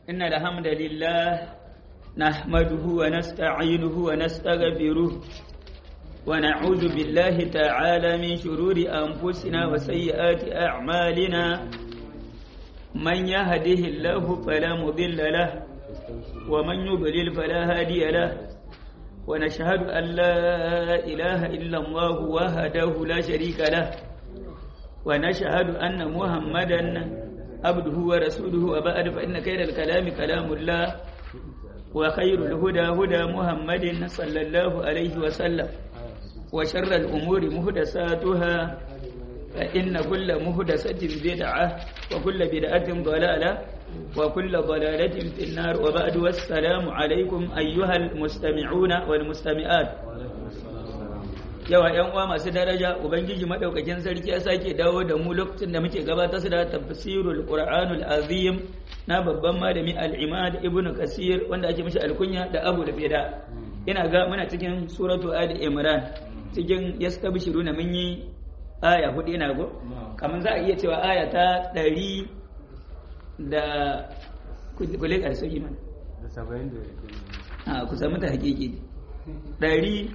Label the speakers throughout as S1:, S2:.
S1: إن الحمد لله نحمده ونستعينه ونستغفره ونعوذ بالله تعالى من شرور أنفسنا وسيئات أعمالنا من يهده الله فلا مضل له ومن يضلل فلا هادي له ونشهد أن لا إله إلا الله وحده لا شريك له ونشهد أن محمدا عبده ورسوله وبعد فإن خير الكلام كلام الله وخير الهدى هدى محمد صلى الله عليه وسلم وشر الأمور مهدساتها فإن كل مهدسة بدعة وكل بدعة ضلالة وكل ضلالة في النار وبعد والسلام عليكم أيها المستمعون والمستمعات yawa ‘yan uwa masu daraja Ubangiji maɗaukakin sarki ya sake dawo da mu lokacin da muke gabatar da tafsirul Qur'anul Azim na babban malami al-Imad Ibn Kasir wanda ake mishi alkunya da Abu da Bida ina ga muna cikin suratu Ali Imran cikin yastabshiruna mun yi aya hudu ina go kamar za a iya cewa aya ta ɗari da kule ƙarshe iman
S2: da saba'in da
S1: a ku samu ta hakiki ɗari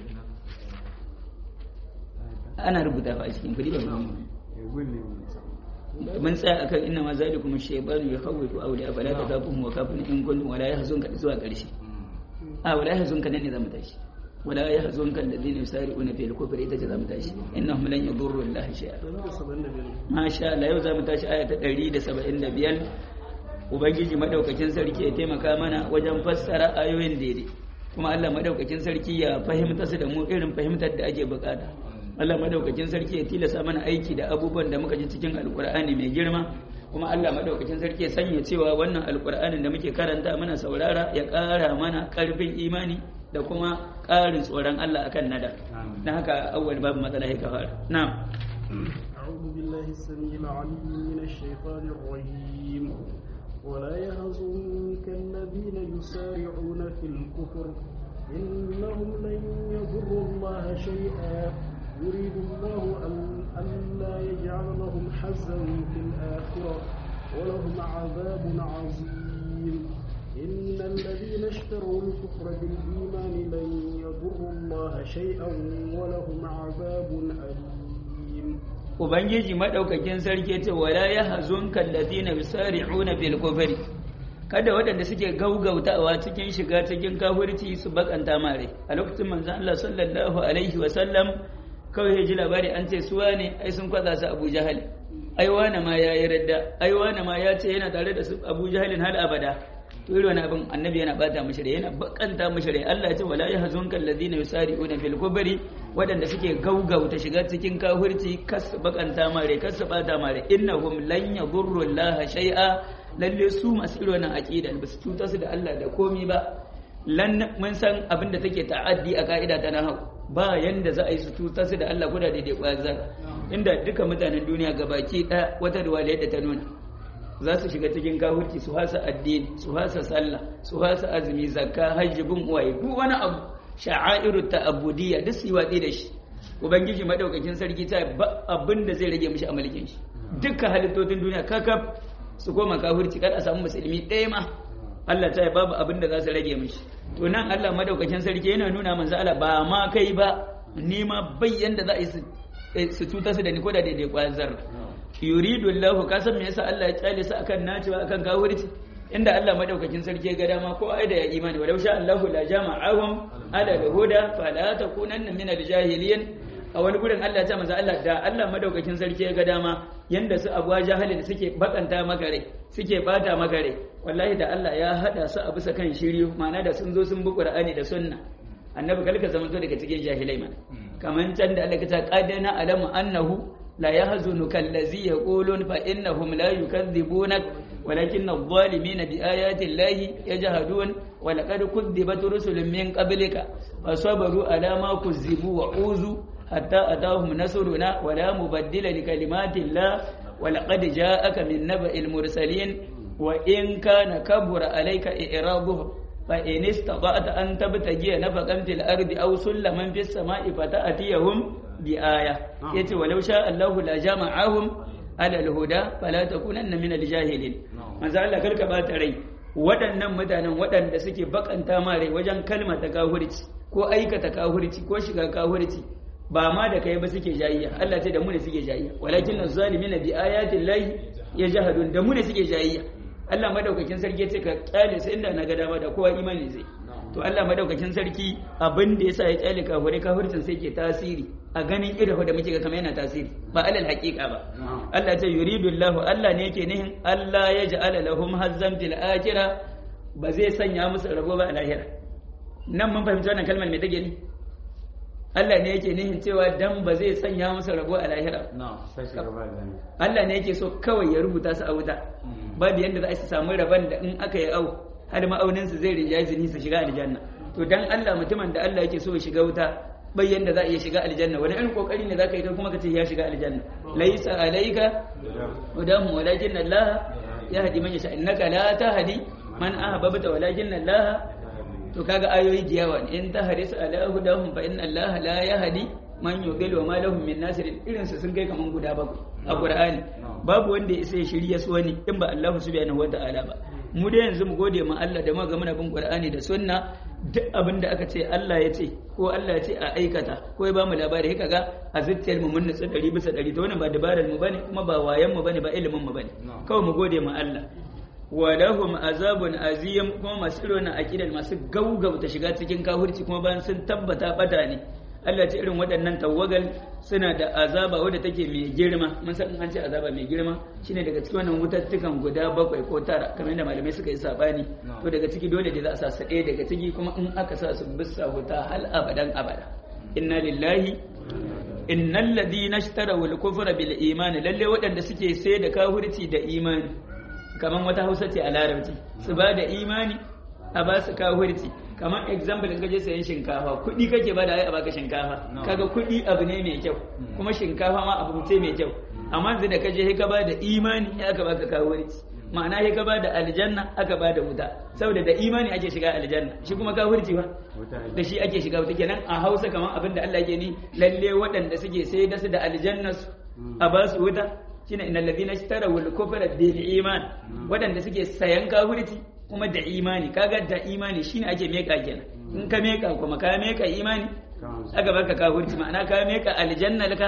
S1: ana rubuta fa a cikin kudi ba mu mun tsaya akan inna ma zalikum shaytanu yakhawwifu awliya fala takafuhum wa kafun in kuntum wala yahzunka zuwa ƙarshe a wala yahzunka nan ne zamu tashi wala yahzunka alladhina yusari'una fil kufri ita ce zamu tashi innahum lan yadurru Allah shay'a masha Allah yau zamu tashi aya ta 175 ubangiji madaukakin sarki ya taimaka mana wajen fassara ayoyin daidai kuma Allah madaukakin sarki ya fahimta su da mu irin fahimtar da ake bukata Allah madaukakin sarki ya tilasa mana aiki da abubuwan da muka ji cikin alkur'ani mai girma kuma Allah madaukakin sarki ya sanya cewa wannan alkur'anin da muke karanta mana saurara ya ƙara mana ƙarfin imani da kuma ƙarin tsoron Allah akan nada dan haka awwal babu matsala ya fara na'am
S3: أعوذ بالله السميع العليم من الشيطان الرجيم ولا يهزنك الذين يسارعون في الكفر إنهم لن يضروا الله شيئا يريد الله أن ألا يجعل لهم حزا في الآخرة ولهم عذاب عظيم إن الذين اشتروا الكفر بالإيمان لن يضروا الله شيئا ولهم عذاب أليم
S1: Ubangiji maɗaukakin sarki ce wala ya hazun kallazi na yusari'una fil kufri kada waɗanda suke gaugautawa cikin shiga cikin kafirci su bakanta mare a lokacin manzon Allah sallallahu alaihi wa sallam kawai ya ji labari an ce suwa ne ai sun kwaza su Abu Jahal ai wani ma ya yi radda ai wani ma ya ce yana tare da su Abu Jahalin hal abada to irin wani abin annabi yana bata mishi rai yana bakanta mishi rai Allah ya ce wala yahzunka alladhina yusari'una fil kubri wadanda suke gaugauta shiga cikin kafirci kas bakanta mare kas bata mare innahum lan yadurru Allah shay'a lalle su masu irin wannan aqida ba su cuta su da Allah da komi ba lan mun san abin da take ta'addi a ka'ida ta nahawu ba yanda za a yi su cutar su da Allah ko da daidai kwaya zaka inda duka mutanen duniya gabaki ɗaya wata riwaya da ta nuna za su shiga cikin kafirci su hasa addini su hasa sallah su hasa azumi zakka hajji bin uwaye duk wani abu sha'airu ta'abudiyya duk su yi watsi da shi ubangiji madaukakin sarki ta ba abin da zai rage mishi a mulkin shi dukkan halittocin duniya kakaf su koma kafirci kar a samu musulmi ɗaya ma Allah ta babu abin da za su rage mishi to nan Allah madaukakin sarki yana nuna manzo Allah ba ma kai ba ni ma bayyan da za a yi su cuta su da ni ko da daidai kwayar zarra yuridu Allah ka san me yasa Allah ya kyale su akan nacewa akan kafirci inda Allah madaukakin sarki ya ga dama ko ai da ya imani walau sha Allahu la jama'ahum ala al-huda fala takunanna min al-jahiliyin a wani gurin Allah ta manzo Allah da Allah madaukakin sarki ya ga dama yanda su abuwa jahalin suke bakanta maka rai suke bata maka rai wallahi da Allah ya hada su a bisa kan shiriyu ma'ana da sun zo sun bi Qur'ani da sunna annabi kalka zaman to daga cikin jahilai mana kaman can da Allah ta qadana alamu annahu la yahzunuka allazi yaqulun fa innahum la yukadhibunak ولكن الظالمين بآيات الله يجهدون ولقد كذبت رسل من قبلك فصبروا على ما كذبوا وعوذوا حتى أتاهم نصرنا ولا مبدل لكلمات الله ولقد جاءك من نبأ المرسلين وإن كان كبر عليك إعراضهم فإن استطعت أن تبتغي نفقا في الأرض أو سلما في السماء فتأتيهم بآية يتي ولو شاء الله لجمعهم على الهدى فلا تكونن من الجاهلين manzo Allah karka bata rai waɗannan mutanen waɗanda suke bakanta mare wajen kalmar ta kahurci ko aikata kahurci ko shiga kahurci ba ma da kai ba suke jayayya Allah ce da mu ne suke jayayya walakin az-zalimina bi ayatin lahi yajhadun da mu ne suke jayayya Allah madaukakin sarki ce ka kyale sai inda na ga dama da kowa imani zai to Allah madaukakin sarki abin da yasa ya kyale kafirai kafircin sai ke tasiri a ganin irin da muke ga kamar yana tasiri ba alal haqiqa ba Allah ta yuridu Allah Allah ne yake nihin Allah ya ja'ala lahum hazzan fil akhirah ba zai sanya musu rabo ba a lahira nan mun fahimci wannan kalmar me take ni Allah ne yake nihin cewa dan ba zai sanya musu rabo a lahira Allah ne yake so kawai ya rubuta su a wuta babu yanda za su samu rabon da in aka yi au har ma'aunin su zai rinjaye su su shiga aljanna to dan Allah mutumin da Allah yake so ya shiga wuta bai yanda za a iya shiga aljanna wani irin kokari ne zaka yi kai kuma ka ce ya shiga aljanna laysa alayka hudahu walakin Allah yahdi man yasha innaka la tahdi man ahbabta walakin Allah to kaga ayoyi da yawa in tahris ala hudahum fa inna Allah la yahdi man yudil wa ma lahum min nasir irin su sun kai kaman guda bakwai a Qur'ani babu wanda ya sai shirya su wani in ba Allah subhanahu wa ta'ala ba mu da yanzu mu gode ma Allah da muka muna bin Qur'ani da sunna duk abin da aka ce Allah ya ce ko Allah ya ce a aikata ko ya bamu labari haka ga a zuciyar mu mun nutsu 100 bisa 100 to wannan ba dabarar mu bane kuma ba wayan mu bane ba ilimin mu bane kawai mu gode ma Allah wa lahum azabun azim kuma masu irin aqidar masu gaugauta shiga cikin kafirci kuma bayan sun tabbata bata ne Allah ce irin waɗannan tawagal suna da azaba wadda take mai girma mun san an ce azaba mai girma shine daga cikin wannan wutattukan guda bakwai ko tara kamar yadda malamai suka yi sabani to daga ciki dole da za a sa su ɗaya daga ciki kuma in aka sa su bisa wuta hal abadan abada inna lillahi innal ladina ishtaraw al-kufra bil iman lalle waɗanda suke sai da kafirci da imani kamar wata Hausa ce a Larabci su ba da imani a ba su kafirci kamar example in kaje sayan shinkafa kuɗi kake ba da ai a baka shinkafa kaga kuɗi abu ne mai kyau kuma shinkafa ma abu ce mai kyau amma yanzu da kaje sai ka ba da imani sai aka baka kafirci ma'ana sai ka ba da aljanna aka ba da wuta saboda da imani ake shiga aljanna shi kuma kafirci ba da shi ake shiga wuta kenan a Hausa kamar abin da Allah ke ni lalle waɗanda suke sai da su da aljanna su a ba su wuta shine innal ladina ishtaraw al-kufra bil iman waɗanda suke sayan kafirci kuma da imani kaga da imani shine ake meka kenan in ka meka kuma ka meka imani aka baka kafirci ma'ana ka meka aljanna laka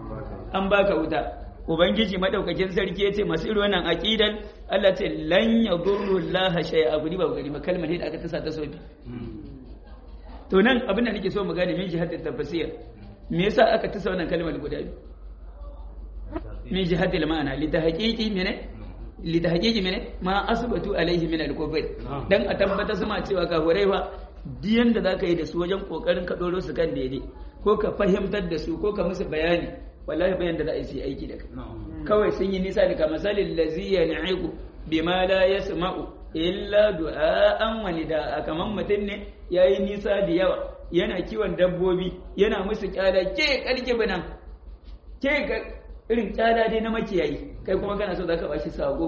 S1: an baka wuta ubangiji madaukakin sarki yace masu irin wannan aqidan Allah ce lan yadurru Allah shay'a gudi ba gari ba kalmar da aka tasa ta sofi to nan abin da nake so mu gane min jihadin tafsir me yasa aka tasa wannan kalmar guda biyu min jihadil ma'ana li tahqiqi mene li tahqiqi mene ma asbatu alaihi min al-kufr dan a tabbata su ma cewa kafirai fa diyan da zaka yi da su wajen kokarin ka doro su kan daidai ko ka fahimtar da su ko ka musu bayani wallahi bayan da za a yi aiki da kai kawai sun yi nisa da kamasalin lazi yan'iqu bima la yasma'u illa du'a'an wa nida'a kaman mutum ne yayi nisa da yawa yana kiwon dabbobi yana musu kyala ke karki binan ke irin kyala dai na makiyayi kai kuma kana so zaka bashi sako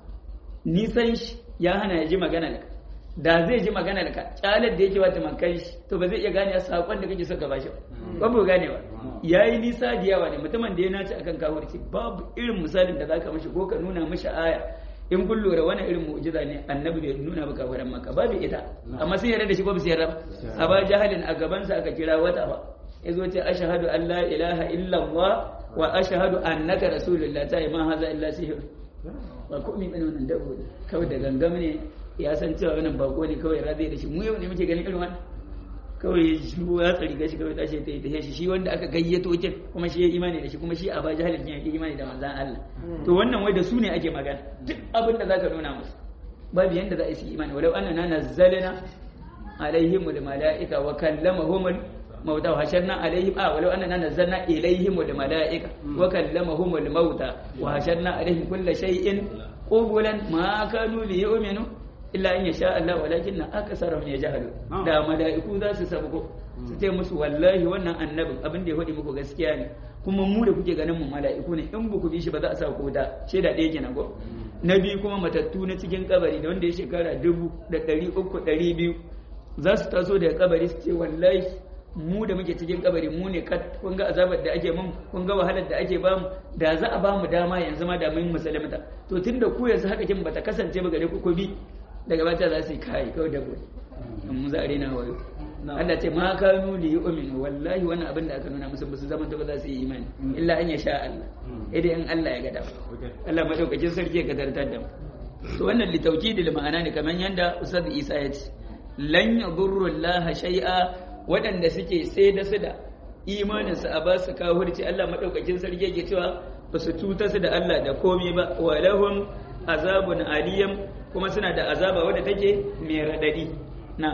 S1: nisan shi ya hana ya ji magana da da zai ji magana da kyalar da yake wata makan shi to ba zai iya gane sakon da kake so ka bashi ba ba gane ba yayi nisa da yawa ne mutumin da ya naci akan kafirci babu irin misalin da zaka mishi ko ka nuna mishi aya in kun lura wani irin mu'jiza ne annabi bai nuna ba kafiran maka babu ita amma sun yarda da shi ko ba su yarda ba a ba jahalin a gaban sa aka kira wata ba yazo ce ashhadu an la ilaha illa allah wa ashhadu annaka rasulullah ta ma haza illa sihr ba komai bane wannan dabo kawai da gangam ne ya san cewa wannan bako ne kawai razai da shi mu yau ne muke ganin irin wannan kawai shi ya tsari gashi kawai tashi ta yi ta shi shi wanda aka gayyato kin kuma shi ya imani da shi kuma shi a ba jahalin ya yi imani da manzan Allah to wannan wai da su ne ake magana duk abin da zaka nuna musu babu yanda za a yi imani walau annana nazzalna alaihimul malaika wa kallamahumul mauta wa hasharna alaihim a walau annana nazzalna ilaihimul malaika wa kallamahumul mauta wa hasharna alaihim kulla shay'in qubulan ma kanu liyu'minu illa in yasha Allah walakin na akasarahum yajhalu da mala'iku za su sabko su ce musu wallahi wannan annabin abin da ya faɗi muku gaskiya ne kuma mu da kuke ganin mu mala'iku ne in ba ku bi shi ba za a sa ku da shaida ɗaya kenan ko na biyu kuma matattu na cikin kabari da wanda ya shekara dubu da ɗari uku ɗari biyu za su taso daga kabari su ce wallahi mu da muke cikin kabari mu ne kat kun ga azabar da ake mun kun ga wahalar da ake bamu da za a bamu dama yanzu ma da mun musulmata to tunda ku yanzu haka kin bata kasance ba gare ku ku bi daga bata za su yi kai kawai da gobe mu za a rena wayo Allah ce ma kanu li yu'minu wallahi wannan abin da aka nuna musu ba su zama ta ba za su yi imani illa an ya sha Allah idan in Allah ya ga dama Allah madaukakin sarki ya kadartar da mu to wannan li tawkidil ma'ana ne kamar yanda Ustaz Isa ya ce lan yadurru Allah shay'a waɗanda suke sai da su da imanin su a ba su kafirci Allah madaukakin sarki yake cewa ba su cuta su da Allah da komai ba wa lahum azabun aliyam kuma suna da azaba wadda take mai radadi na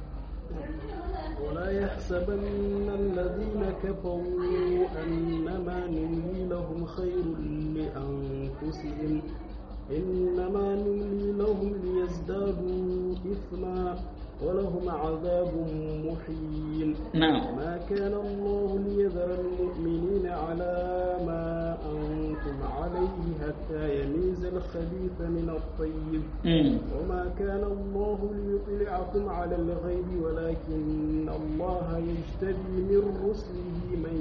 S3: ولا يحسبن الذين كفروا أنما نملي لهم خير لأنفسهم إنما نملي لهم ليزدادوا إثما ولهم عذاب محين
S1: نعم
S3: ما كان الله ليذر المؤمنين على ما أنتم عليه حتى يميز الخبيث من الطيب
S1: مم.
S3: وما كان الله ليطلعكم على الغيب ولكن الله يجتبي من رسله من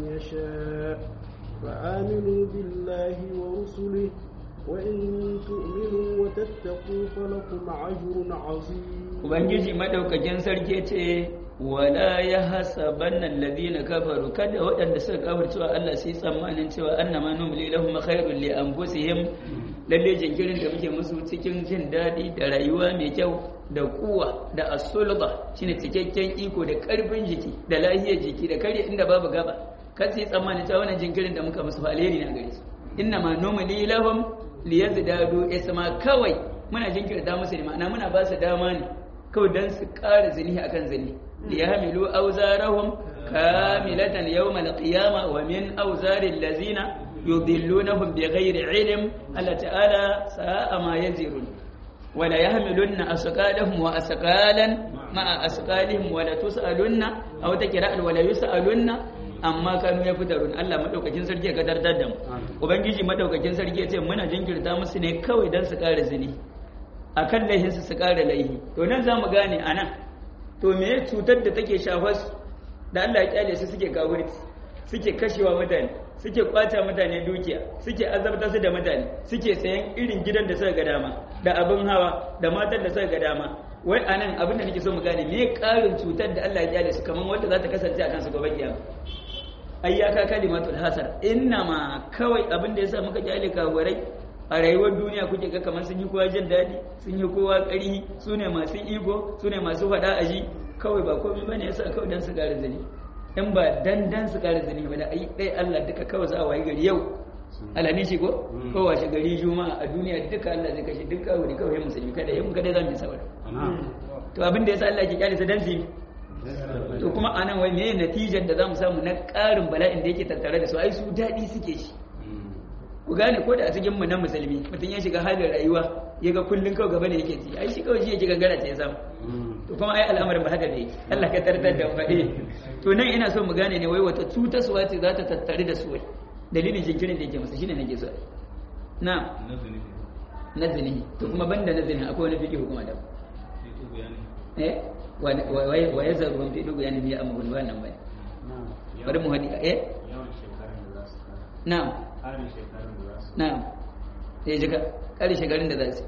S3: يشاء فآمنوا بالله ورسله وإن تؤمنوا وتتقوا فلكم أجر عظيم
S1: Ubangiji madaukakin sarki ce wala ya hasabanna alladhina kafaru kada waɗanda suka kafir cewa Allah sai tsammanin cewa annama numli lahum khairul li anfusihim lalle jinkirin da muke musu cikin jin daɗi da rayuwa mai kyau da kuwa da asulba shine cikakken iko da karfin jiki da lahiyar jiki da kare inda babu gaba kan sai tsammanin cewa wannan jinkirin da muka musu fa alheri na gare su innama numli lahum liyazdadu isma kawai muna jinkirta musu ne ma'ana muna ba su dama ne kawai don su ƙara zini a kan zini da ya hamilu auzarahum kamilatan yawm al-qiyama wa min auzarin lazina yudillunahum bighairi ilm Allah ta'ala sa'a ma yazirun wala yahmilunna asqalahum wa asqalan ma'a asqalihim wala tus'alunna aw takra'al wala yus'alunna amma kanu ya fitarun Allah madaukakin sarki ya kadar da mu ubangiji madaukakin sarki ya ce muna jinkirta musu ne kawai don su ƙara zini a kan laihinsu su ƙara laihi to nan za mu gane a nan to me cutar da take shafar su da Allah ya kyale su suke kawurci suke kashewa mutane suke kwata mutane dukiya suke azabta su da mutane suke sayan irin gidan da suka ga dama da abin hawa da matan da suka ga dama wai a nan abin da nake so mu gane me ƙarin cutar da Allah ya kyale su kamar wanda za ta kasance a kansu gobe kiyama ayyaka kalimatul hasar ma kawai abin da yasa muka kyale kawarai a rayuwar duniya kuke ga kamar sun yi kowa jin daɗi sun yi kowa ƙarhi su ne masu ego su ne masu faɗa a ji kawai ba komai bane yasa kawai dan su ƙara zini in ba dan dan su ƙara zini ba da ai dai Allah duka kawai za a wayi gari yau alhani shi ko ko washe gari juma'a a duniya duka Allah zai kashe duka wuri kawai musulmi kada yin kada za mu yi sabar to abin da yasa Allah ke kyale su dan su to kuma anan wai meye natijar da zamu samu na ƙarin bala'in da yake tattare da su ai su daɗi suke shi ku gane ko da a cikin mu na musulmi mutum ya shiga halin rayuwa ya ga kullun kawai gaba ne yake ci ai shi kawai shi yake gangara ta ya samu to kuma ai al'amarin ba haka da yake Allah ka tartar da faɗi to nan ina so mu gane ne wai wata cutaswa ce za ta tattare da su wai dalilin jinkirin da yake musu shine nake so na na zini to kuma banda na zini akwai wani fiki hukuma da eh wa ya zaru ban fi dugu yana biya amma wani wannan bai bari mu hadi eh na'am na'am sai jika kare shekarun da za su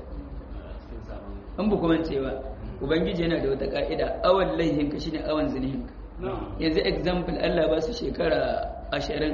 S1: an bu kuma cewa ubangiji yana da wata ka'ida awan laihin ka shine awan zinihin ka yanzu example Allah ba su shekara ashirin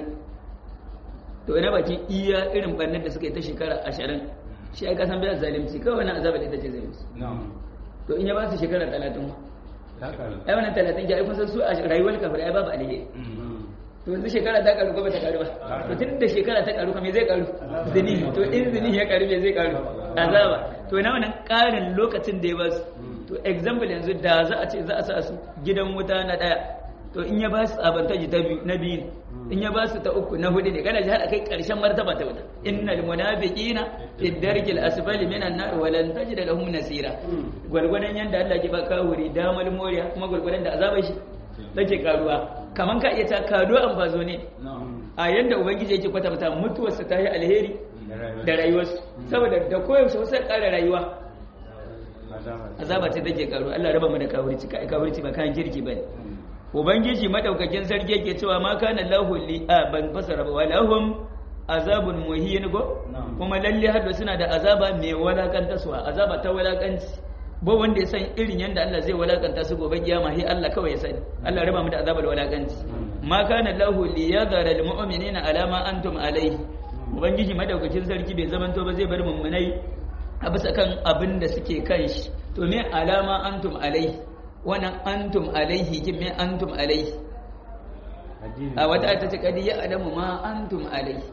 S1: to ina bakin iya irin bannan da suka yi ta shekara ashirin shi ai kasan bai zalimci kawai wani azaba da ita ce zai musu to in ya ba su shekara talatin ai wannan talatin ya kun san su a rayuwar kafir ai babu alheri to yanzu shekara ta karu ko ba ta karu ba to tun da shekara ta karu me zai karu zini to in zini ya karu me zai karu azaba to na wannan karin lokacin da ya ba su to example yanzu da za a ce za a sa su gidan wuta na daya to in ya ba su abantaji ta biyu na biyu in ya ba su ta uku na hudu ne kana ji har akai karshen martaba ta wuta innal munafiqina fi darkil asfali minan nar wa lan tajid lahum nasira gwargwadon yanda Allah ke ba kawuri damal moriya kuma gwargwadon da azabar shi take karuwa kaman ka iya ta kado an bazo ne a yanda ubangiji yake kwatanta mutuwarsa ta yi alheri da rayuwarsu saboda da koyaushe wasu ƙara rayuwa azaba ce take karuwa Allah raba mu da kawurci kai kawurci ba kan kirki bane ubangiji madaukakin sarki yake cewa ma kana lahu li a ban fasara ba walahum azabun muhin go kuma lalle hadda suna da azaba mai walakanta su azaba ta walakanci ba wanda ya san irin yanda Allah zai walakanta su gobe kiyama sai Allah kawai ya sani Allah raba mu da azabar walakanci ma kana lahu liyadhara almu'minina ala ma antum alayhi ubangiji madaukakin sarki bai zamanto ba zai bar mummunai a bisa kan abin da suke kan shi to me alama antum alaihi wannan antum alaihi kin me antum alaihi a wata ta ce kadi ya adamu ma antum alaihi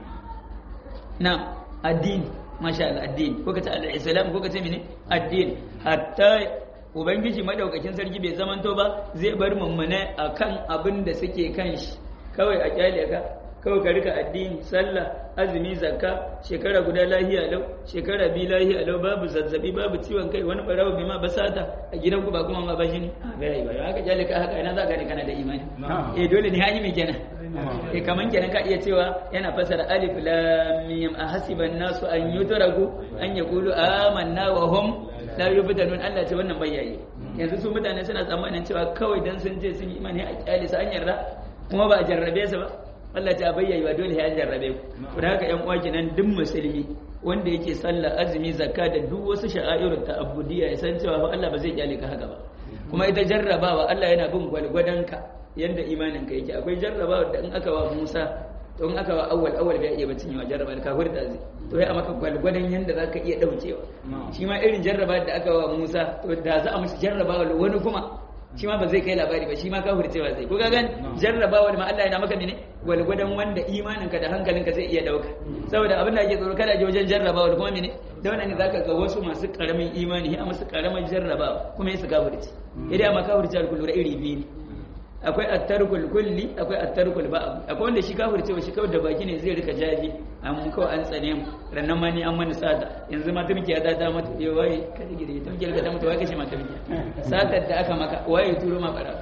S1: na addini masha Allah addini ko kace al-islam ko kace mene addini hatta ubangiji madaukakin sarki bai zamanto ba zai bar mummune akan abin da suke kan shi kawai a kyale ka kawai ka rika addini sallah azumi zakka shekara guda lahiya lau shekara biyu lahiya lau babu zazzabi babu ciwon kai wani barawa bai ma basata a gidan ku ba kuma ma bashi ne a bai bai haka jale ka haka ina za ka ne kana da imani eh dole ne hanyar mai kenan eh kaman kenan ka iya cewa yana fasara alif lam mim ahasiban nasu an yutraku an yaqulu amanna wa hum la yubtanun Allah ce wannan bayyayi yanzu su mutane suna tsammanin cewa kawai dan sun je sun yi imani a kyale su an yarda kuma ba a jarrabe su ba Allah ta bayyana dole ya jarrabe ku da haka ƴan uwa kenan duk musulmi wanda yake sallah azumi zakka da duk wasu sha'airun ta'abbudiyya ya san cewa Allah ba zai kyale ka haka ba kuma ita jarrabawa Allah yana bin gwalgwadon ka yanda imanin ka yake akwai jarrabawa da in aka wa Musa to in aka wa awwal awwal bai iya bacin yawa jarraba ka hurta zai to ya maka gwalgwadon yanda zaka iya daukewa shi ma irin jarraba da aka wa Musa to da za a mishi jarrabawa wani kuma shi ma ba zai kai labari ba shi ma kafir cewa zai ko gani jarrabawa ma Allah yana maka ne gwalgwadon wanda imaninka da hankalinka zai iya dauka saboda abin da ake tsoro kada je wajen jarrabawa kuma mene da wannan ne zaka ga wasu masu karamin imani a masu karamin jarrabawa kuma yasu kafirci idan ma kafirci al-kullu iri biyu ne akwai attarkul kulli akwai attarkul ba'd akwai wanda shi kafirce wa shi kawai da baki ne zai rika jaji an kawai an tsane mu rannan ma ni an mani sata yanzu ma turki ya ta mata eh wai ka ji gidi turki ka ta mata wai kace ma turki satar da aka maka waye turo ma bara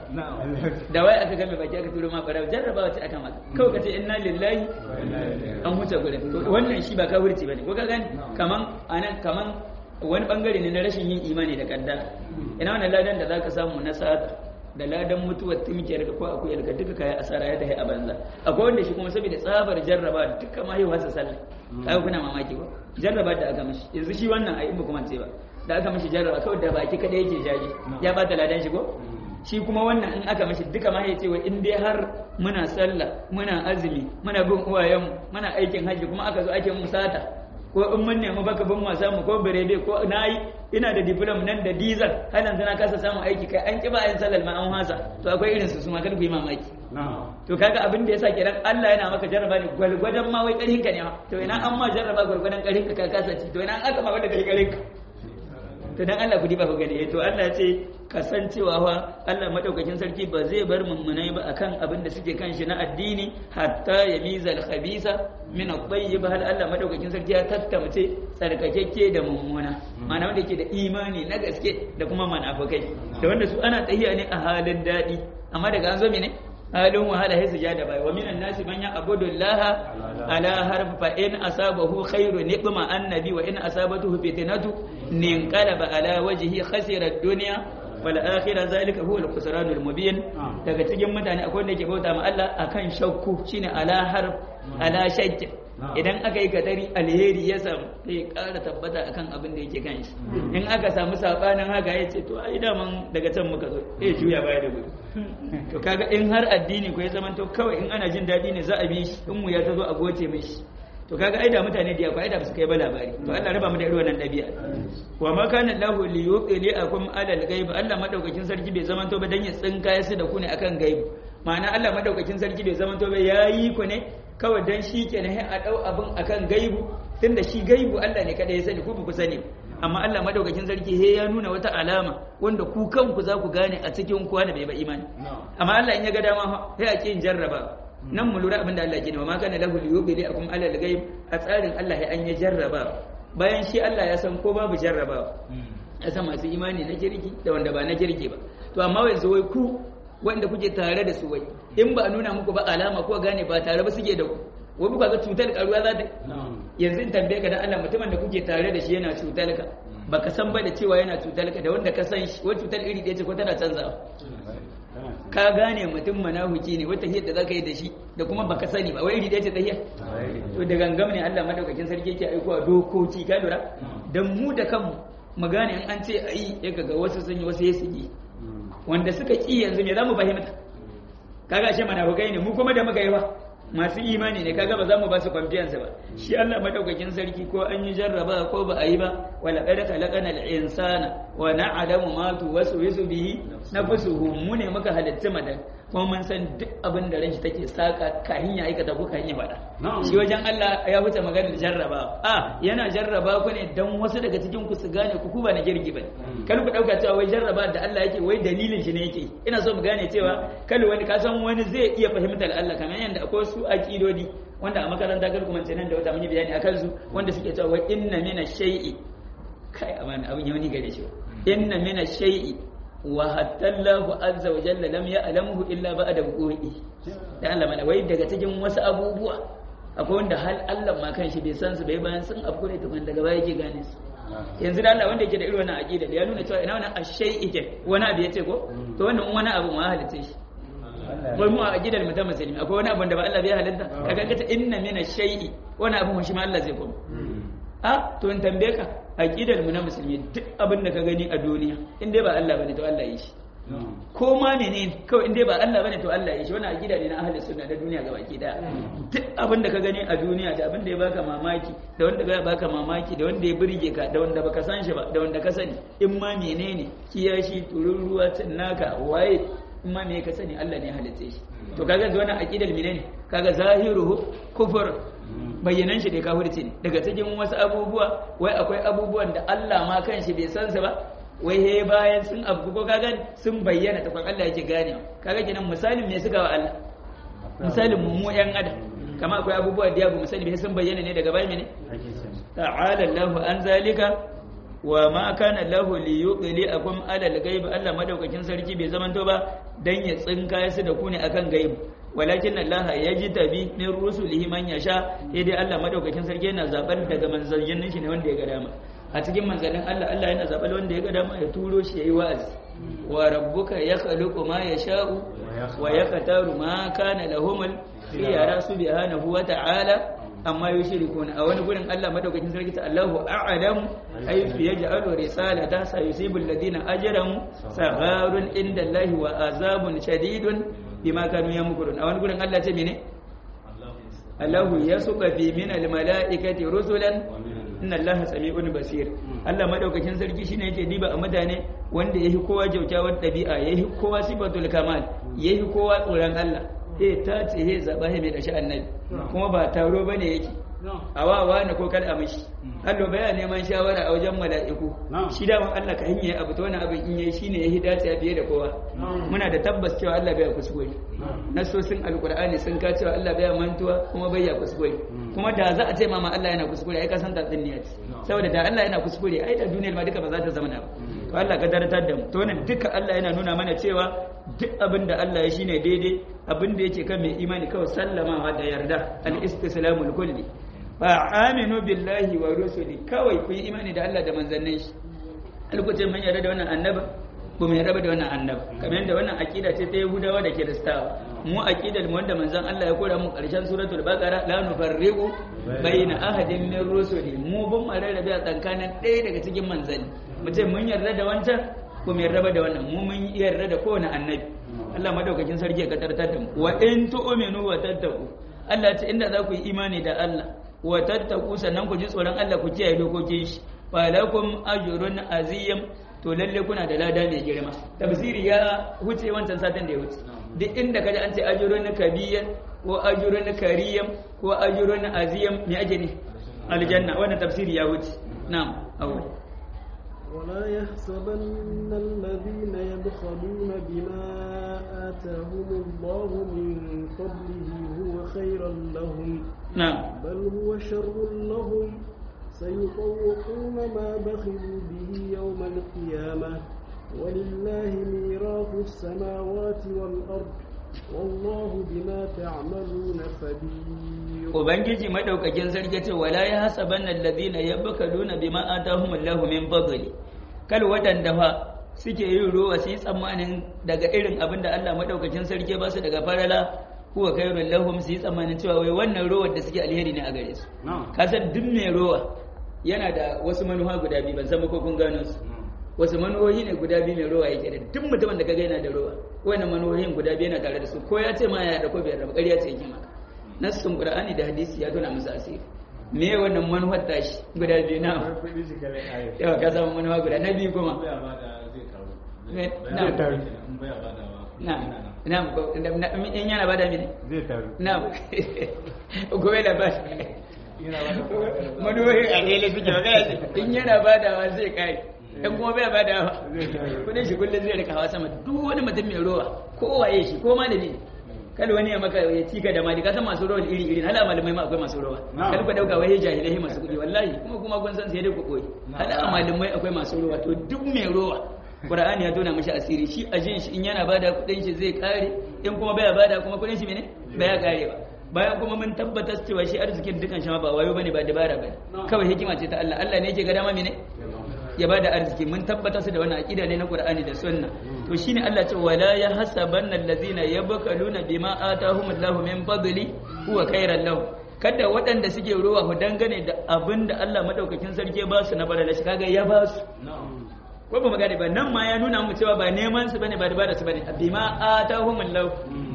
S1: da wai aka game baki aka turo ma bara jarrabawa ce aka maka kawai kace inna lillahi an huta gurin to wannan shi ba kafirci bane ko ka gani kaman anan kaman wani bangare ne na rashin yin imani da kaddara ina wannan ladan da zaka samu na sata da ladan mutuwar timkiyar ka ko akuyar ka duka kayan asara ya tafi a banza akwai wanda shi kuma saboda tsabar jarraba duka ma yi wasa sallah kai kuna mamaki ba jarraba da aka mishi yanzu shi wannan ai in ba kuma ce ba da aka mishi jarraba kawai da baki kada yake jaji ya bata ladan shi ko shi kuma wannan in aka mishi duka ma ya ce wa in dai har muna sallah muna azumi muna bin uwayenmu muna aikin hajji kuma aka zo ake mu sata ko in mun nemi baka bin wasa mu ko birebe ko nayi ina da diplom nan da diesel har yanzu na kasa samun aiki kai an kiba yin salal ma an hasa to akwai irin su su ma kada ku yi mamaki to kaga abin da yasa kiran Allah yana maka jarraba ne gwalgwadon ma wai karhin ka ne to ina an ma jarraba gwalgwadon karhin ka ka kasa ci to ina an aka ma wanda kai karhin ka to dan Allah ku diba ku gani to Allah ya ce kasancewa fa Allah madaukakin sarki ba zai bar mummunai ba akan abin da suke kan shi na addini hatta yamiza al-khabisa min at-tayyib hal Allah madaukakin sarki ya tattace tsarkakekke da mummuna ma'ana wanda yake da imani na gaske da kuma manafikai da wanda su ana tahiya ne a halin dadi amma daga an zo mene halin wahala sai sujada bai wa minan nasi man ya'budu Allah ala harf fa in asabahu khairu niqma annabi wa in asabatuhu fitnatu ninqalaba ala wajhihi khasira ad-dunya wal akhirah zalika huwa al-khusran al-mubin daga cikin mutane akwai wanda yake bauta ma Allah akan shakku shine ala harf ala shakk idan aka yi kadari alheri ya samu sai ƙara tabbata akan abin da yake kan shi in aka samu sabanin haka ya ce to ai daman daga can muka zo eh juya baya da gudu to kaga in har addini ko ya zama to kawai in ana jin daɗi ne za a bi shi in mu ya ta zo a goce mishi to kaga ai da mutane da yawa ai da su kai ba labari to Allah raba mu da irin wannan dabi'a wa ma kana lahu li yuqili akum alal ghaib Allah madaukakin sarki bai zaman to ba dan ya tsinka su da ku ne akan ghaib ma'ana Allah madaukakin sarki bai zaman to ba yayi ku ne kawai dan shi kenan a dau abin akan gaibu tunda shi gaibu Allah ne kada ya sani ku ba ku sani amma Allah madaukakin sarki he ya nuna wata alama wanda ku kanku za ku gane a cikin ku wanda bai ba imani amma Allah in ya ga dama sai a kin jarraba nan mu lura abin da Allah ke ne wa ma kana lahu liyubli akum ala al-ghaib a tsarin Allah ya an ya jarraba bayan shi Allah ya san ko babu jarraba ya san masu imani na kirki da wanda ba na kirki ba to amma yanzu wai ku wanda kuke tare da su wai in ba a nuna muku ba alama ko gane ba tare ba suke da ku wai kuka ga cutar karuwa za ta yanzu in tambaye ka dan Allah mutumin da kuke tare da shi yana cutar ka baka san ba da cewa yana cutar ka da wanda ka san shi wai cutar iri ɗaya ce ko tana canzawa ka gane mutum manahuki ne wata hiyar da zaka yi da shi da kuma baka sani ba wai iri ɗaya ce ta hiyar to da gangam ne Allah madaukakin sarki yake aikowa dokoki ka lura dan mu da kanmu mu gane in an ce ayi ya ga wasu sun yi wasu ya su yi wanda suka ki yanzu me za mu fahimta kaga ashe munafukai ne mu kuma da muka yi ba masu imani ne kaga ba za mu ba su confiance ba shi Allah madaukakin sarki ko an yi jarraba ko ba a yi ba wala qad khalaqana al-insana wa na'lamu ma tuwaswisu bihi nafsuhu mu ne muka halitta madan kuma mun san duk abin da ranshi take saka kahin ya aikata ko kahin ya faɗa shi wajen Allah ya wuce maganar jarraba a yana jarraba ku ne dan wasu daga cikin ku su gane ku ba na girgi ba kar ku dauka cewa wai jarraba da Allah yake wai dalilin shi ne yake ina so mu gane cewa kal wani ka san wani zai iya fahimtar Allah kamar yanda akwai su aqidodi wanda a makaranta kar kuma nan da wata mun yi bayani akan su wanda suke cewa wai inna mina shay'i kai amana abin yau ni gare shi inna mina shay'i wa hatta Allahu azza wa jalla lam ya'lamuhu illa ba'da wuqu'i da Allah mana wai daga cikin wasu abubuwa akwai wanda hal Allah ma kan shi bai san su bai bayan sun afko ne tukun daga baya yake gane su yanzu da Allah wanda yake da irin wannan aqida da ya nuna cewa ina wannan ashai yake wani abu yace ko to wannan wani abu ma halitta shi wai mu a aqidar mutum musulmi akwai wani abu da ba Allah bai halitta kaga kace inna min ashai wani abu shi ma Allah zai koma a to in tambaye ka aqidar mu na musulmi duk abin da ka gani a duniya in dai ba Allah bane to Allah yi shi ko ma menene kawai in dai ba Allah bane to Allah yi shi wannan aqida ne na ahli sunna da duniya gabaki daya duk abin da ka gani a duniya da abin da ya baka mamaki da wanda ya baka mamaki da wanda ya burge ka da wanda baka san shi ba da wanda ka sani in ma menene kiyashi tururuwa naka waye in ma me ka sani Allah ne ya halitta shi to kaga da wannan aqidar menene kaga zahiruhu kufur bayyanan shi da kafirci ne daga cikin wasu abubuwa wai akwai abubuwan da Allah ma kanshi bai san su ba wai he bayan sun abu ko kaga sun bayyana ta kwan Allah yake gane kaga kenan misalin me suka wa Allah misalin mu mu yan adam kama akwai abubuwa da yabu misali bai sun bayyana ne daga bayan ne ta'ala Allahu an zalika wa ma kana lahu li yuqli akum ala al-ghaib Allah madaukakin sarki bai zamanto ba dan ya tsinka su da ku ne akan gaibu walakin Allah ya ji tabi min rusulihi man yasha dai Allah madaukakin sarki yana zabar daga manzannin shi ne wanda ya ga dama a cikin manzannin Allah Allah yana zabar wanda ya ga dama ya turo shi yayi wa'azi wa rabbuka yakhluqu ma yasha'u wa yaqtaru ma kana lahumul khiyara subhanahu wa ta'ala amma yushrikuna a wani gurin Allah madaukakin sarki ta Allahu a'lamu haythu yaj'alu risalata sayusibu alladhina ajramu sagharun inda Allahi wa azabun shadidun bima kanu yamkurun a wani gurin Allah ce mene Allahu yasuqa fi min almalaikati rusulan inna Allaha sami'un basir Allah madaukakin sarki shine yake diba a mutane wanda yahi kowa jautawar dabi'a yahi kowa sifatul kamal yahi kowa tsoron Allah eh ta ce he zaba he mai dashi annabi kuma ba taro bane yake awawa ne ko kada a mishi Allah baya neman shawara a wajen mala'iku shi da Allah ka hanye abu to wani abin in yayi shine yahi dace fiye da kowa muna da tabbas cewa Allah baya kuskure nasosin alqur'ani sun ka cewa Allah baya mantuwa kuma baya kuskure kuma da za a ce mama Allah yana kuskure ai ka san tatsuniya ce saboda da Allah yana kuskure ai da duniyar ma duka ba za ta zama na ba to Allah ka daratar da mu to wannan duka Allah yana nuna mana cewa duk abin da Allah ya shine daidai abin da yake kan mai imani kawai sallamawa da yarda al-istislamul kulli fa aminu billahi wa rusuli kawai ku yi imani da Allah da manzannin shi alkuce mun yarda da wannan annaba ba mu yarda da wannan annaba kamar yadda wannan aqida ce ta Yahudawa da Kiristawa mu aqidar mu wanda manzon Allah ya kora mu karshen suratul baqara la nufarriqu baina ahadin min rusuli mu ban rarrabe a tsakanin ɗaya daga cikin manzanni mu ce mun yarda da wancan ko mu yarda da wannan mu mun yarda da kowane annabi Allah madaukakin sarki ya katartar da mu wa in tu'minu wa tattaqu Allah ce inda za ku yi imani da Allah wa tattaku sannan ku ji tsoron Allah ku kiyaye dokokin shi falakum ajrun azim to lalle kuna da lada mai girma tafsiri ya huce wancan satin da ya huce duk inda kaji an ce ajrun kabiyyan ko ajrun kariyam ko ajrun azim me ake ne aljanna wannan tafsiri ya huce na'am awwal
S3: ولا يحسبن الذين يبخلون بما آتاهم الله من فضله هو خيرا لهم
S1: نعم
S3: بل هو شر لهم سيطوقون ما بخلوا به يوم القيامة ولله ميراث السماوات والأرض والله بما تعملون خبير
S1: ubangiji madaukakin sarki ce wala ya hasabanna alladhina yabkaluna bima atahumullahu min fadli kal wadanda fa suke yin ruwa su yi tsammanin daga irin abin da Allah madaukakin sarki ba su daga farala huwa khairul lahum su yi tsammanin cewa wai wannan ruwar da suke alheri ne a gare su ka san duk mai ruwa yana da wasu manuha guda biyu ban san ba ko kun gano su wasu manuhohi ne guda biyu mai rowa yake da duk mutumin da kaga yana da rowa wannan manuhohin guda biyu yana tare da su ko ya ce ma ya da ko bai da ƙarya ce yake maka nassun qur'ani da hadisi ya tona musu asiri me wannan manuhar tashi guda biyu na yawa ka samu manuha guda na biyu kuma na na na in yana bada mini
S2: zai taru
S1: na gobe da ba manuhohin a ne suke magana ce in yana badawa zai kai in kuma bai badawa kudin shi kullum zai rika hawa sama duk wani mutum mai rowa ko waye shi ko malami ne kada wani ya maka ya cika da mali ka san masu rawa iri iri hala malamai ma akwai masu rawa kada ku dauka wai jahilai masu kudi wallahi kuma kuma kun san sai dai ku koyi hala malamai akwai masu rawa to duk mai rawa Qur'ani ya tona mishi asiri shi a jin shi in yana bada kudin shi zai kare in kuma baya bada kuma kudin shi mene baya kare ba bayan kuma mun tabbatar cewa shi arzikin dukan shi ba wayo bane ba dabara bane kawai hikima ce ta Allah Allah ne yake ga dama mene ya bada arziki mun tabbatar su da wannan aqida ne na Qur'ani da Sunna to shine Allah ce wala yahsabanna allazina yabkaluna bima atahumullahu min fadli huwa khairan lahum kada waɗanda suke rowa ku dangane da abin da Allah madaukakin sarki ba su na barala shi kaga ya ba su ko ba magana ba nan ma ya nuna mu cewa ba neman su bane ba dabara su bane bima atahumullahu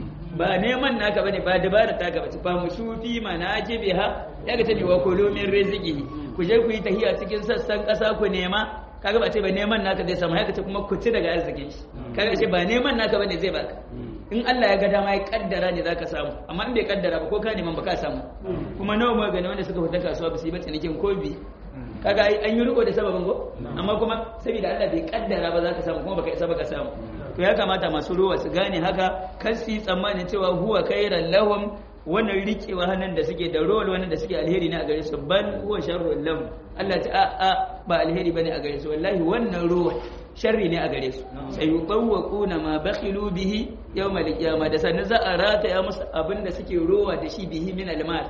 S1: ba neman naka bane ba dabara ta gaba ba mu shufi manajibiha ya ga tani wa kulu min rizqihi ku je ku yi tahiya cikin sassan ƙasa ku nema kaga ba ce ba neman naka zai samu haka ce kuma ku ci daga arzikin shi kaga ce ba neman naka bane zai baka in Allah ya ga dama ya kaddara ne zaka samu amma in bai kaddara ba ko ka neman ba ka samu kuma nawa mu gani wanda suka fita kasuwa ba su yi ba cinikin ko bi kaga ai an yi riko da sababin go amma kuma saboda Allah bai kaddara ba zaka samu kuma baka isa baka samu to ya kamata masu ruwa su gane haka kar su yi tsammanin cewa huwa khairan lahum wannan rikewa hannun da suke da rol wannan da suke alheri ne a gare su bal huwa sharrun lahum Allah ta a ba alheri bane a gare su wallahi wannan ruwa sharri ne a gare su sai yuqawwaquna ma bakhilu bihi yawmal qiyama da sannan za a rataya musu abin da suke rowa da shi bihi min almal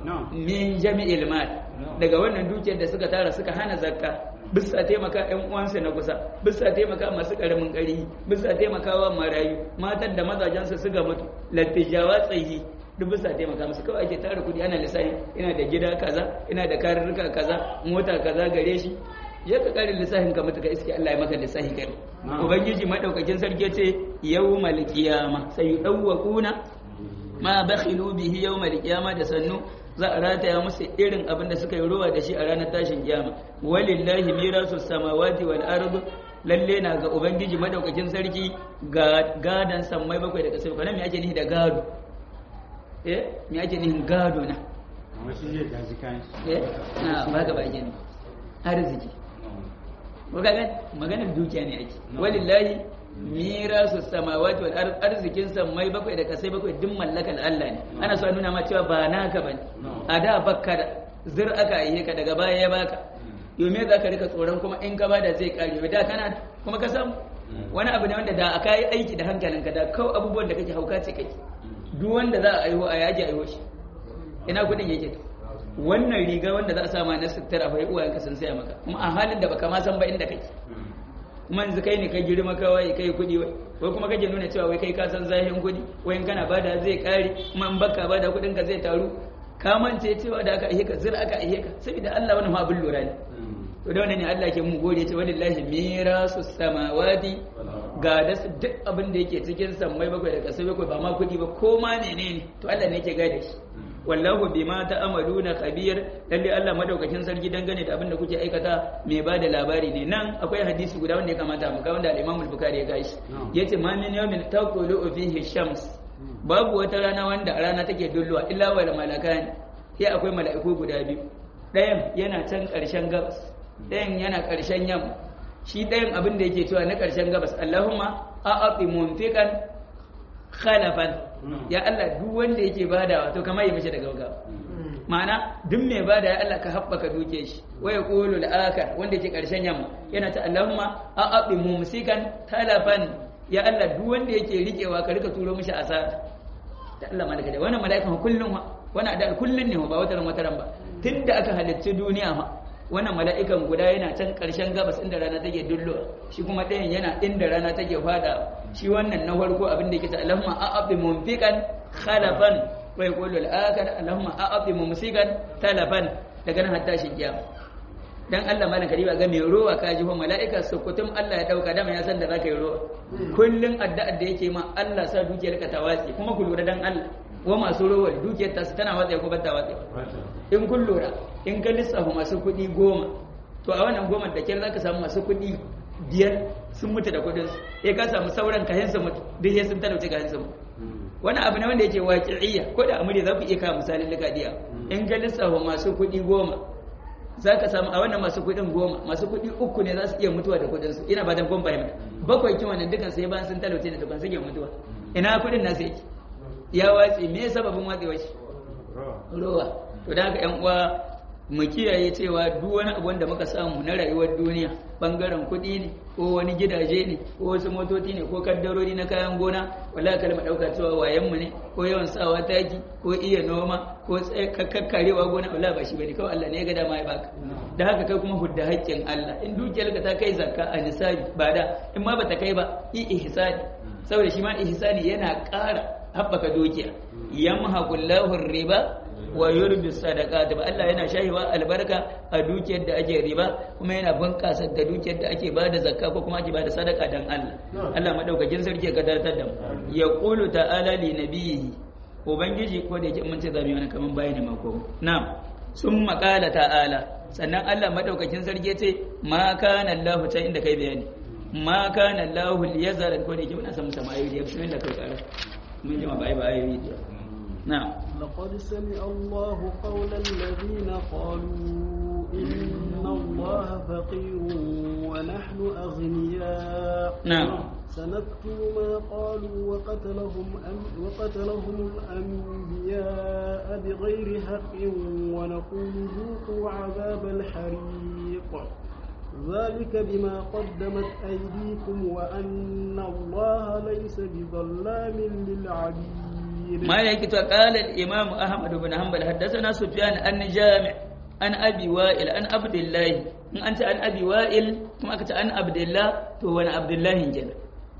S1: min jami'il mal daga wannan dukiyar da suka tara suka hana zakka bisa taimaka ƴan uwansu na kusa bisa taimaka masu karamin ƙari bisa taimakawa marayu matan da mazajensu suka mutu lattijawa tsayi duk bisa taimaka musu kawai ake tara kudi ana lissafi ina da gida kaza ina da karurruka kaza mota kaza gare shi je ka kare lissafin ka mutu ka iske Allah ya maka lissafi kai ubangiji madaukakin sarki ce yawmal qiyama sai yudawwaquna ma bakhilu bihi yawmal qiyama da sannu za a rataya musu irin abin da suka yi ruwa da shi a ranar tashin kiyama walillahi mirasu samawati wal ard lalle na ga ubangiji madaukakin sarki ga gadan sammai bakwai da kasai kana me ake nihi da gado eh me ake nihin gado na
S2: amma shi zai gaji kayan shi
S1: eh na ba ga ba ake ni arziki maganar maganar dukiya ne ake walillahi mirasu samawati wal ard arzikin samai bakwai da kasai bakwai duk mallakar Allah ne ana so a nuna ma cewa ba naka bane a da bakka da zir aka yi ka daga baya ya baka yome za ka rika tsoron kuma in ka bada zai kare da kana kuma ka samu wani abu ne wanda da aka yi aiki da hankalinka da kawai abubuwan da kake hauka ce kake duk wanda za a aiho a yaji aiho shi ina kudin yake wannan riga wanda za a sama na sutura fa uwayenka sun saya maka kuma a halin da baka ma san ba inda kake kuma yanzu kai ne ka girma kawai kai kudi wai wai kuma kake nuna cewa wai kai ka san zahin kudi wai in kana bada zai kare kuma in baka bada kudin ka zai taru ka mance cewa da aka ihe ka zira aka ihe ka saboda Allah wani ma abin lura ne to da wannan ne Allah ke mun gode ce wallahi mirasu samawati ga da duk abin da yake cikin sammai bakwai da kasai bakwai ba ma kudi ba ko ma menene to Allah ne ke gada shi wallahu bima ta'maluna khabir lalle Allah madaukakin sarki dangane da abin da kuke aikata mai bada labari ne nan akwai hadisi guda wanda ya kamata mu ga wanda al-Imam al-Bukhari ya gashi yace ma min yawmin taqulu fihi shams babu wata rana wanda a rana take dulluwa illa wal malakan sai akwai mala'iku guda biyu ɗayan yana can ƙarshen gabas ɗayan yana ƙarshen yamma shi ɗayan abin da yake cewa na ƙarshen gabas Allahumma a'ati munfiqan khalafan ya Allah duk wanda yake badawa to kamar yi mishi da gaugawa ma'ana duk mai bada ya Allah ka haɓaka duke shi wa yaqulu al-akhar wanda yake ƙarshen yamma yana ta Allahumma a'ati mumsikan talafan ya Allah duk wanda yake rikewa ka rika turo mishi asara da Allah malaka da wannan mala'ikan kullum wannan da kullun ne ba wataran wataran ba tunda aka halicci duniya ma wannan mala'ikan guda yana can ƙarshen gabas inda rana take dullo shi kuma ɗayan yana inda rana take fada shi wannan na farko abin da yake ta Allahumma a'abi munfiqan khalafan wa yaqulu al-akhar Allahumma a'abi mumsikan talafan daga nan hatta shi kiyama dan Allah malan kariba ga mai rowa ka ji fa mala'ika sukutum Allah ya dauka dama ya san da zaka yi rowa kullun addu'ar da yake ma Allah sa dukiyar ka ta watsi kuma ku lura dan Allah wa masu rowa dukiyar ta su tana watsa ko ba ta watsa in kun lura in ka lissafa masu kuɗi goma to a wannan goma da kyar zaka samu masu kuɗi biyar sun mutu da kuɗin su ya ka samu sauran kayan su mutu duk ya sun talauce kayan su mutu wani abu ne wanda yake waƙi'iyya ko da amuri za ku iya kawo misalin likadiya in ka lissafa masu kuɗi goma za ka samu a wannan masu kuɗin goma masu kuɗi uku ne za su iya mutuwa da kuɗin su ina fatan kun fahimta bakwai kin wannan dukan sai bayan sun talauce da tukun suke mutuwa ina kuɗin nasu yake ya watsi me sababin watsewa shi rowa to da haka yan uwa mu kiyaye cewa duk wani abu wanda muka samu na rayuwar duniya bangaren kuɗi ne ko wani gidaje ne ko wasu motoci ne ko kaddarori na kayan gona wala kalma ɗauka cewa wayan mu ne ko yawan sawa taki ko iya noma ko kakkarewa gona wala ba shi bane kawai Allah ne ya ga dama ya baka da haka kai kuma hudda haƙƙin Allah in dukiyar ka ta kai zakka a nisabi ba da in ma bata kai ba i ihsani saboda shi ma ihsani yana ƙara haɓaka dukiya yamhaqullahu riba wa yurbi sadaqat ba Allah yana shahiwa albarka a dukiyar da ake riba kuma yana bunƙasa da dukiyar da ake bada zakka ko kuma ake bada sadaka dan Allah Allah madaukakin sarki ya kadartar da mu ya qulu ta'ala li nabiyhi ubangiji ko da yake mun ce zamu wani kaman bayani mako na'am sun maƙala ta'ala sannan Allah madaukakin sarki ya ce ma kana Allah ta inda kai bayani ma kana Allah liyazara ko da yake muna san musamman ayoyi ya bismillah kai kara mun ji ma bai ba ayoyi na'am
S3: لقد سمع الله قول الذين قالوا إن الله فقير ونحن أغنياء
S1: نعم
S3: سنكتب ما قالوا وقتلهم أم وقتلهم الأنبياء بغير حق ونقول ذوقوا عذاب الحريق ذلك بما قدمت أيديكم وأن الله ليس بظلام للعبيد
S1: ما يكتب قال الإمام أحمد بن حنبل حدثنا سفيان أن جامع أن أبي وائل أن عبد الله إن أنت أن أبي وائل كما كنت أن عبد الله تو أنا عبد الله جل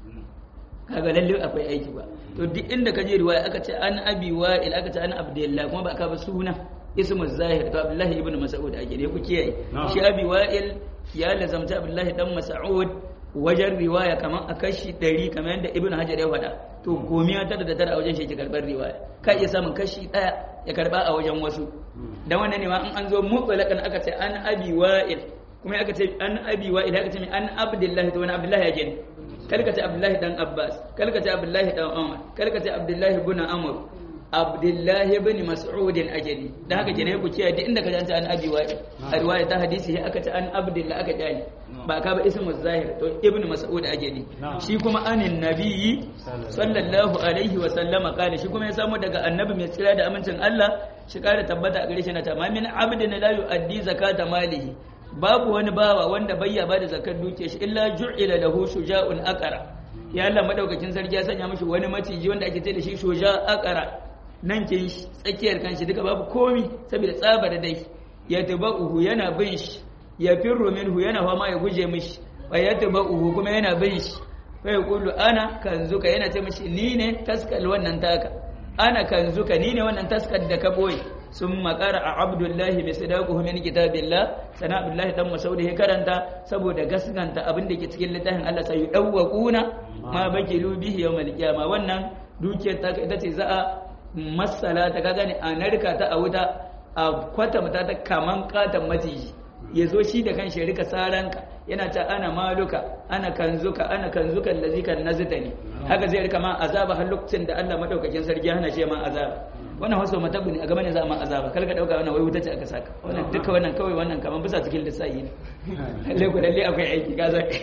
S1: kaga lalle akwai aiki ba to duk inda ka je riwaya aka ce an abi wa'il aka ce an abdullah kuma ba ka ba suna ismu zahir to abdullahi ibn mas'ud ake ne ku kiyaye shi abi wa'il ya lazamta abdullahi dan mas'ud wajen riwaya kamar a kashi 100 kamar yadda ibn hajar ya faɗa to gomiya tara da tara a wajen shi ke karɓar riwaya ka iya samun kashi ɗaya ya karɓa a wajen wasu dan wannan ne ma in an zo mutlaqan aka ce an abi wa'il kuma aka ce an abi wa'il aka ce an abdullahi to wani abdullahi ya gani kalka ce abdullahi dan abbas kalka ce abdullahi dan umar kalka ce abdullahi ibn amr abdullahi ibn mas'ud ajali dan haka kenan ku kiyaye duk inda ka ji an abi wa'il a riwaya ta hadisi sai aka ce an abdullahi aka jani ba ka ba ismu zahir to ibn mas'ud ajali shi kuma anin nabiyyi sallallahu alaihi wa sallama kana shi kuma ya samu daga annabi mai tsira da amincin Allah shi kare tabbata a gare shi na ta min abdin la yu'addi zakata malihi babu wani bawa wanda bayya bada zakar duke shi illa ju'ila lahu shuja'un aqara ya Allah madaukakin sarki ya sanya mishi wani maciji wanda ake ce da shi shuja aqara nan kin tsakiyar kanshi duka babu komi saboda tsaba da dai ya tabauhu yana bin shi ya firru minhu yana fama ya guje mishi wa ya tabauhu kuma yana bin shi fa yaqulu ana kanzuka yana ce mishi ni ne taskal wannan taka ana kanzuka ni ne wannan taskar da ka boye sun makara a abdullahi bai sadaku min kitabillah sana abdullahi dan masaudi ya karanta saboda gaskanta abin da ke cikin littafin Allah sai yudawwaquna ma bakilu bihi yawmal qiyama wannan dukiyar ta ita ce za a masala ta kaga ne a narka ta a wuta a kwata mata ta kaman katan maciji ya zo shi da kanshi rika saranka yana ta ana maluka ana kanzuka ana kanzuka allazi kan nazita ne haka zai rika ma azaba har lokacin da Allah madaukakin sarki hana shi ma azaba wannan wasu matabu ne a gaba ne za a ma azaba kar ka dauka wannan wai wuta ce aka saka wannan duka wannan kawai wannan kaman bisa cikin lissafi ne lalle ko lalle akwai aiki ka zai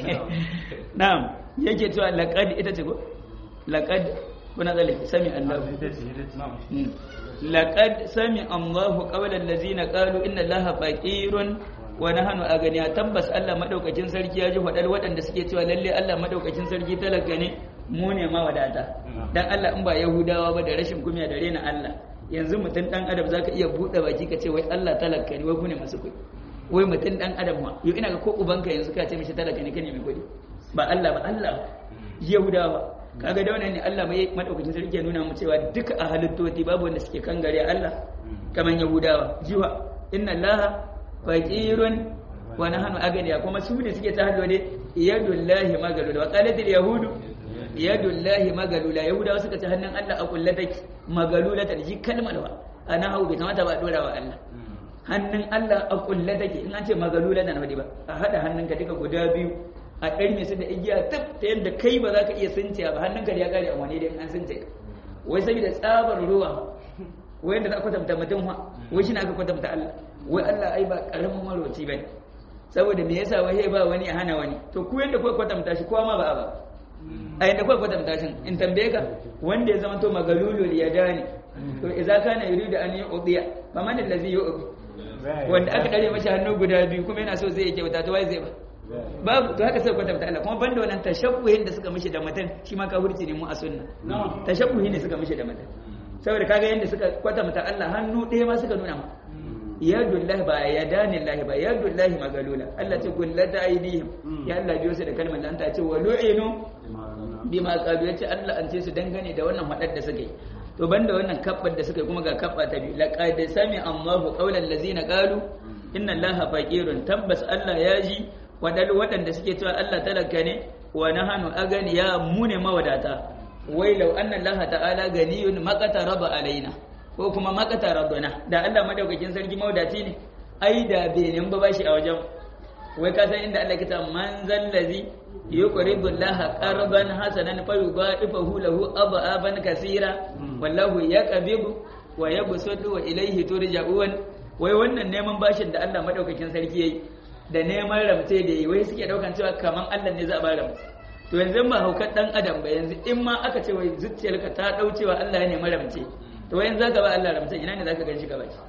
S1: na'am yake cewa laqad ita ce ko laqad kuna zalika sami Allah laqad sami Allahu qawlan allazina qalu inna Allaha faqirun wa nahnu aganiya tabbas Allah madaukakin sarki ya ji fadar waɗanda suke cewa lalle Allah madaukakin sarki talaka ne mu ne ma wadata dan Allah in ba Yahudawa ba da rashin kumiya da rena Allah yanzu mutum dan adam zaka iya bude baki ka ce wai Allah talaka ne wai ku ne masu kuɗi wai mutum dan adam ma yau ina ga ko ubanka yanzu ka ce mishi talaka ne kane mai kuɗi ba Allah ba Allah Yahudawa kaga da wannan ne Allah mai madaukakin sarki ya nuna mu cewa duka a halittoti babu wanda suke kangare Allah kaman Yahudawa jiwa inna Allah faqirun wa nahnu aganiya kuma su ne suke ta hannu ne yadullahi magalula wa qalatil yahudu yadullahi magalula yahudawa suka ci hannun Allah a kulle take magalula ta ji kalmar wa ana hau bai kamata ba dora wa Allah hannun Allah a kulle take in an ce magalula na wadi ba a hada hannunka duka guda biyu a ɗarme su da igiya tab ta yadda kai ba za ka iya sinciya ba hannunka da ya kare a wani da an since wai saboda tsabar ruwa wai da za a kwatanta mutum wa wai shi na aka kwatanta Allah wai Allah ai ba karamin marwaci bane saboda me yasa wai ba wani a hana wani to ku yadda kuka kwatanta shi kowa ma ba a ba a yadda kuka kwatanta shi in tambaye ka wanda ya zama to magalulul yadani to idza kana yuridu an yu'diya faman allazi yu'di wanda aka dare mashi hannu guda biyu kuma yana so zai yi kyauta to wai zai ba babu to haka sai kwatanta Allah kuma banda wannan tashabbuhin da suka mishi da mutum shi ma kafirci ne mu a sunna tashabbuhi ne suka mishi da mutum saboda kaga yanda suka kwatanta Allah hannu ɗaya ma suka nuna ma yadullahi ba yadanillahi ba yadullahi magalula Allah ce gullata aidihim ya Allah biyo su da kalmar da ta ce wa lu'inu bima qalu yace Allah an ce su dangane da wannan hadar da suka yi to banda wannan kabbar da suka yi kuma ga kabba ta biyu laqad sami Allahu qawlan allazina qalu inna Allaha faqirun tabbas Allah ya ji wadal wadanda suke cewa Allah talaka ne wa nahanu aganiya mu ne mawadata wai law anna Allah ta'ala ganiyun maqataraba alaina ko kuma maqatarabana da Allah madaukakin sarki mawadaci ne ai da bai nan ba bashi a wajen wai ka san inda Allah ke ta man zallazi yuqridu Allah qarban hasanan fa yudha'ifahu lahu aban kaseera wallahu yaqbidu wa yabsutu wa ilayhi turja'un wai wannan neman bashin da Allah madaukakin sarki yayi da neman ramce da yi wai suke daukan cewa kaman Allah ne za a ba ramce to yanzu ba haukar dan adam ba yanzu in ma aka ce wai zuciyarka ta dau cewa Allah ya nemi ramce to wai yanzu zaka ba Allah ramce ina ne zaka ganshi ka bashi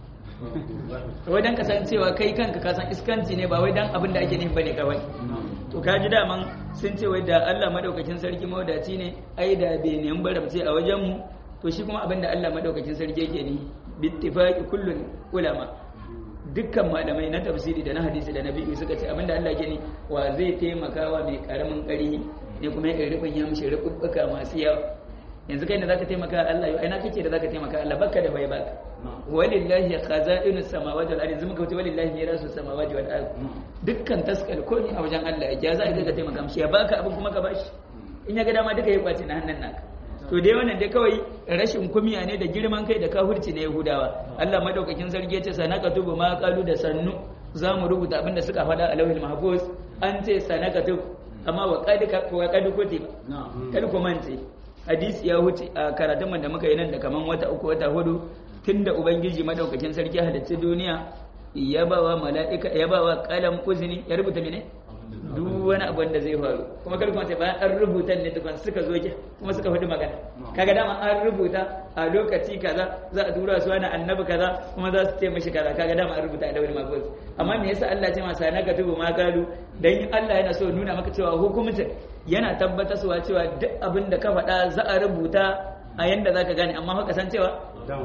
S1: wai dan kasancewa kai kanka ka san iskanci ne ba wai dan abin da ake nufi bane kawai to ka ji daman sun ce wai da Allah madaukakin sarki mawadaci ne ai da bai nemi baramce a wajen mu to shi kuma abin da Allah madaukakin sarki yake ni bittifaqi kullun ulama dukkan malamai na tafsiri da na hadisi da na biyu suka ce abin da Allah ke ni wa zai taimaka wa mai karamin ƙarhi ne kuma ya rubin ya mishi rububbuka masu yawa yanzu kai ne zaka taimaka Allah yau ina kake da zaka taimaka Allah baka da bai baka walillahi khaza'inu samawati wal ardi zuma kauce walillahi mirasu samawati wal ardi dukkan taskal ko ni a wajen Allah ya za ka taimaka mishi ya baka abin kuma ka bashi in ya ga dama duka ya kwace na hannun naka to dai wannan dai kawai rashin kumiya ne da girman kai da kafirci na Yahudawa Allah madaukakin sarki ya ce sanaka tubu ma qalu da sannu za mu rubuta abin da suka faɗa a lauhil mahfuz an ce sanaka tubu amma wa qad wa qad kutiba kal ku mance hadisi ya huce a karatun da muka yi nan da kaman wata uku wata hudu tunda ubangiji madaukakin sarki halicci duniya ya bawa mala'ika ya bawa kalam uzini ya rubuta mene duk wani abu da zai faru kuma kar kuma sai bayan an rubuta ne tukun suka zo ki kuma suka faɗi magana kaga dama an rubuta a lokaci kaza za a tura su wani annabi kaza kuma za su ce mishi kaza kaga dama an rubuta a dawil mafuz amma me yasa Allah ce masa na katubu ma galu dan Allah yana so nuna maka cewa hukumcin yana tabbatarwa cewa duk abin da ka faɗa za a rubuta a yanda zaka gane amma haka san cewa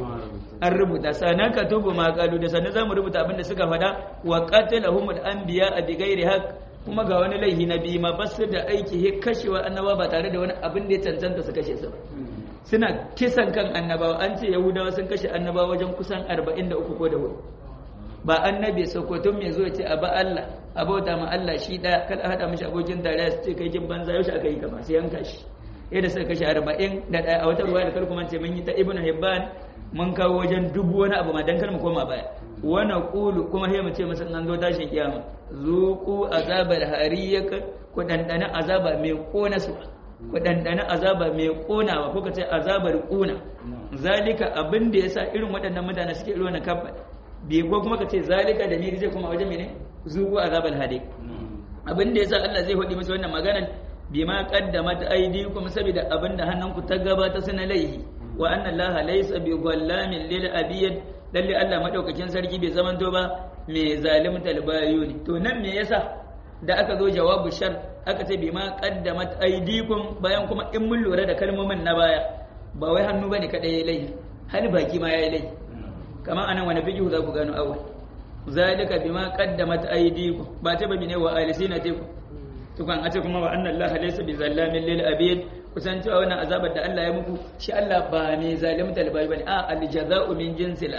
S1: an rubuta sanan ka tubu ma kalu da sanan zamu rubuta abin da suka faɗa wa qatalahumul anbiya bi ghairi haqq kuma ga wani laihi na biyu ma basu da aiki he kashewa annaba ba tare da wani abin da ya cancanta su kashe su ba suna kisan kan annabawa an ce yahudawa sun kashe annabawa wajen kusan 43 ko da hudu ba annabi sokoton mai zo ce a ba Allah a bauta ma Allah shi daya kada hada mishi abokin tarayya su ce kai kin banza yaushe aka yi kama sai yanka shi yadda suka kashe 40 da daya a wata ruwa da karku mance mun yi ta ibnu hibban mun kawo wajen dubu wani abu ma dan kar mu koma baya wa naqulu kuma sai mu ce masa nan zo tashin kiyama zuqu azabal hariyaka ku dandana azaba mai kona su ku dandana azaba mai konawa ko ka ce azabar kuna zalika abin da yasa irin waɗannan mutane suke irin wannan kabba bi ko kuma ka ce zalika da ni zai kuma wajen mene zuqu azabal hadi abin da yasa Allah zai hodi musu wannan maganar bima qaddamat aydikum saboda abin da hannunku ta gabata suna laihi wa anna allaha laysa bi dhallamin lil abiyad lalle Allah madaukakin sarki bai zamanto ba mai zalimta albayuni to nan me yasa da aka zo jawabu shar aka ce bima qaddamat aydikum bayan kuma in mun lura da kalmomin na baya ba wai hannu bane kada yayi laifi har baki ma yayi laifi kamar anan wani fiqhu za ku gano awal zalika bima qaddamat aydikum ba ta babi ne wa alisinatikum tukan ace kuma wa anna allaha laysa bi zallamin lil abid kusan cewa wannan azabar da Allah ya muku shi Allah ba mai zalimta albayi bane a aljaza'u min jinsil amal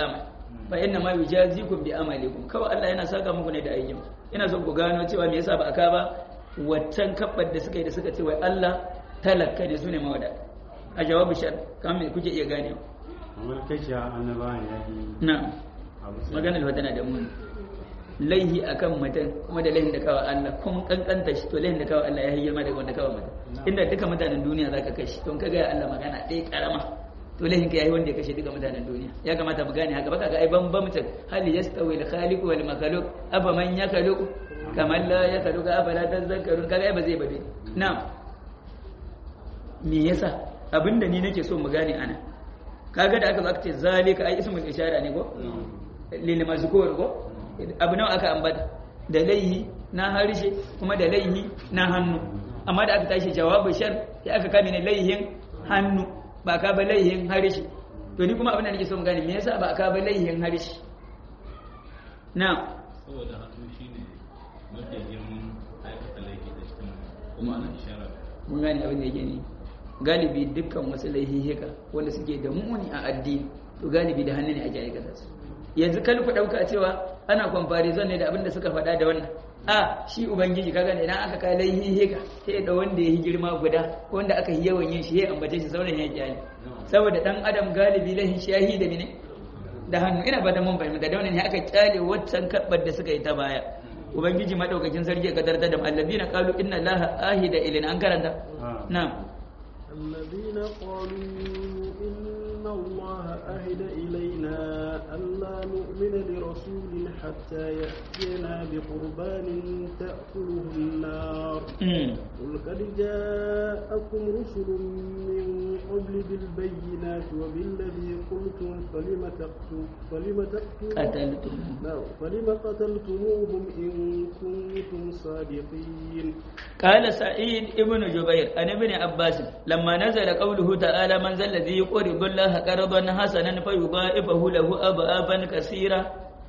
S1: fa inna ma yujazikum bi amalikum kawai Allah yana saka muku ne da aikin ina son ku gano cewa me yasa ba aka ba waccan kabbar da suka yi da suka ce wai Allah talaka ne sune mawada a jawabu shar kan me kuke iya gane
S2: kamar kashe annabawan ya yi
S1: na
S2: abu
S1: maganar wata na da mun laihi akan mutum kuma da laihin da kawai Allah kun kankanta shi to laihin da kawai Allah ya yi girma daga wanda kawai mutum inda duka mutanen duniya zaka kashi don ka ga Allah magana ɗaya karama to laihin ka yayi wanda ya kashe duka mutanen duniya ya kamata mu gane haka baka ga ai bambamcin hal yastawi al khaliq wal makhluq afa man yakhluq kaman la yakhluq afa la tazakkarun kaga ai ba zai bade na'am me yasa abinda ni nake so mu gane ana kaga da aka zo aka ce zalika ai ismul ishara ne ko lil mazkur ko abu nawa aka ambata da laihi na harshe kuma da laihi na hannu amma da aka tashi jawabu shar ya aka kame ne laihin hannu ba ka ba laihin harshe to ni kuma abin da nake so mu gane me yasa ba ka ba laihin harshe na
S4: saboda hannu shine mafi girman aikata laifi da cikin kuma ana ishara
S1: mun gane abin da yake ne galibi dukkan wasu laihihika wanda suke da muni a addini to galibi da hannu ne ake aikata su yanzu kal ku dauka cewa ana comparison ne da abin da suka faɗa da wannan a shi ubangiji kaga ne idan aka kai laihihika sai da wanda ya yi girma guda ko wanda aka yi yawan yin shi ya ambace shi sauran ya kyale saboda dan adam galibi laihin shahi da mene da hannu ina ba da mun fahimta da wannan ne aka kyale waccan kabbar da suka yi ta baya ubangiji madaukakin sarki ya kadarta da allazina qalu inna allaha ahida ilina an karanta na'am
S3: الذين قالوا إن الله أهد إلينا ألا نؤمن لرسول حتى يأتينا بقربان تأكله النار
S1: Mm.
S3: قل قد جاءكم رسل من قبل بالبينات وبالذي قلتم فلم تقتلون فلم تقتلون
S1: قتلتم
S3: نعم، فلم قتلتموهم إن كنتم صادقين
S1: قال سعيد ابن جبير عن ابن عباس لما نزل قوله تعالى من ذا الذي يقرض الله قرضا حسنا فيضاعفه له أضعافا كثيرا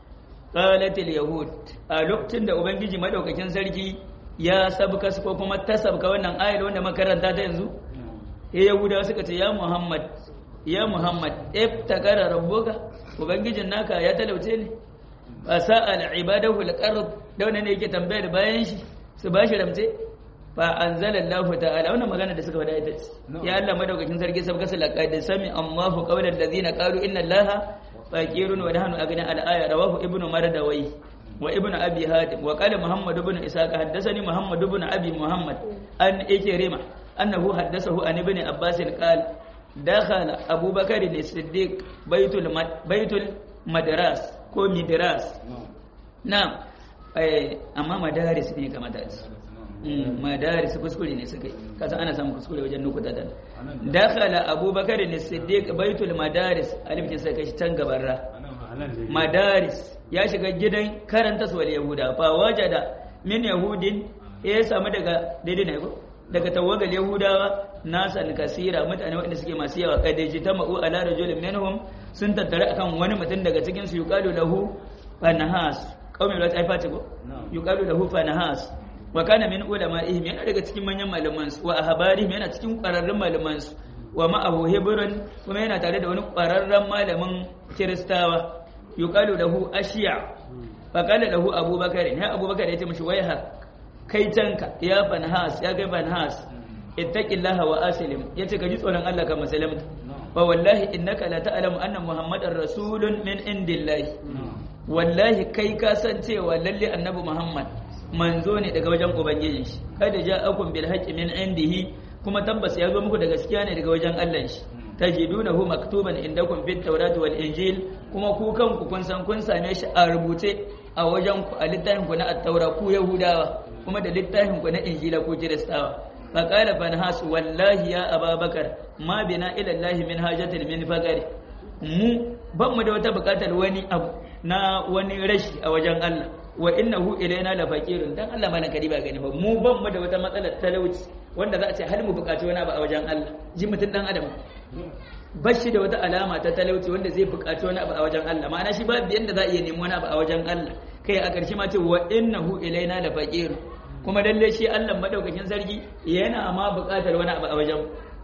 S1: قالت اليهود a lokacin da ubangiji madaukakin sarki ya sabka su ko kuma ta sabka wannan ayar wanda makaranta ta yanzu ya yahudawa suka ce ya muhammad ya muhammad iftakara rabbuka ubangijin naka ya talauce ne fa sa'al ibadahu alqard da wannan ne yake tambayar bayan shi su ba shi ramce fa anzalallahu ta'ala wannan magana da suka faɗa ita ce ya Allah madaukakin sarki sabka su laqad sami Allahu qawlan ladina qalu inna Allaha faqirun wa nahnu aghna al-aya rawahu ibnu mardawai wa ibnu abi hatim wa qala muhammad ibn ishaq haddathani muhammad ibn abi muhammad an ikrima annahu haddathahu an ibn abbas qala dakhala abubakar as-siddiq baitul mad- baitul madras ko midras na amma madaris ne kamata a ce Mm, madaris kuskure ne suka yi kasa ana samun kuskure wajen nukuta da dakhala abubakar ne siddiq baitul madaris alif ce sai kashi can gabarra madaris ya shiga gidan karanta su wal yahuda fa wajada min yahudin ya samu daga daidai ne ko daga tawagal yahudawa nasan kasira mutane waɗanda suke masu yawa kadaji ta ma'u ala rajulin minhum sun tattara akan wani mutum daga cikin su yuqalu lahu fanahas qaumi la taifa ce ko yuqalu lahu fanahas wa kana min ulama'ihim yana daga cikin manyan malaman su wa ahbarihim yana cikin ƙwararrun malaman su wa ma'ahu hibrun kuma yana tare da wani ƙwararren malamin kiristawa yuqalu lahu ashiya fa qala lahu abubakar ya abubakar ya ce mishi wai hak kai tanka ya banhas ya kai banhas ittaqillaha wa aslim yace ka ji tsoron Allah ka musulunta fa wallahi innaka la ta'lamu anna muhammadar rasulun min indillahi wallahi kai ka san cewa lalle annabi muhammad manzo ne daga wajen ubangijin shi kada ja'akum bil haqqi min indihi kuma tabbas ya zo muku da gaskiya ne daga wajen Allah shi tajidunahu maktuban indakum fit tawrat wal injil kuma ku kanku kun san kun same shi a rubuce a wajen ku a littafin ku na at-taura ku yahudawa kuma da littafin ku na injila ku kiristawa fa qala banhas wallahi ya ababakar ma bina ila allah min hajatin min faqari mu ban mu da wata bukatar wani abu na wani rashi a wajen Allah wa innahu ilaina la faqirun dan Allah mana kadi ba gani ba mu ban mu da wata matsalar talauci wanda za a ce hal mu bukaci wani abu a wajen Allah ji mutun dan adam bashi da wata alama ta talauci wanda zai bukaci wani abu a wajen Allah ma'ana shi babu yanda za a iya nemi wani abu a wajen Allah kai a ƙarshe ma ce wa innahu ilaina la faqir kuma lalle shi Allah madaukakin sarki yana ma bukatar wani abu a wajen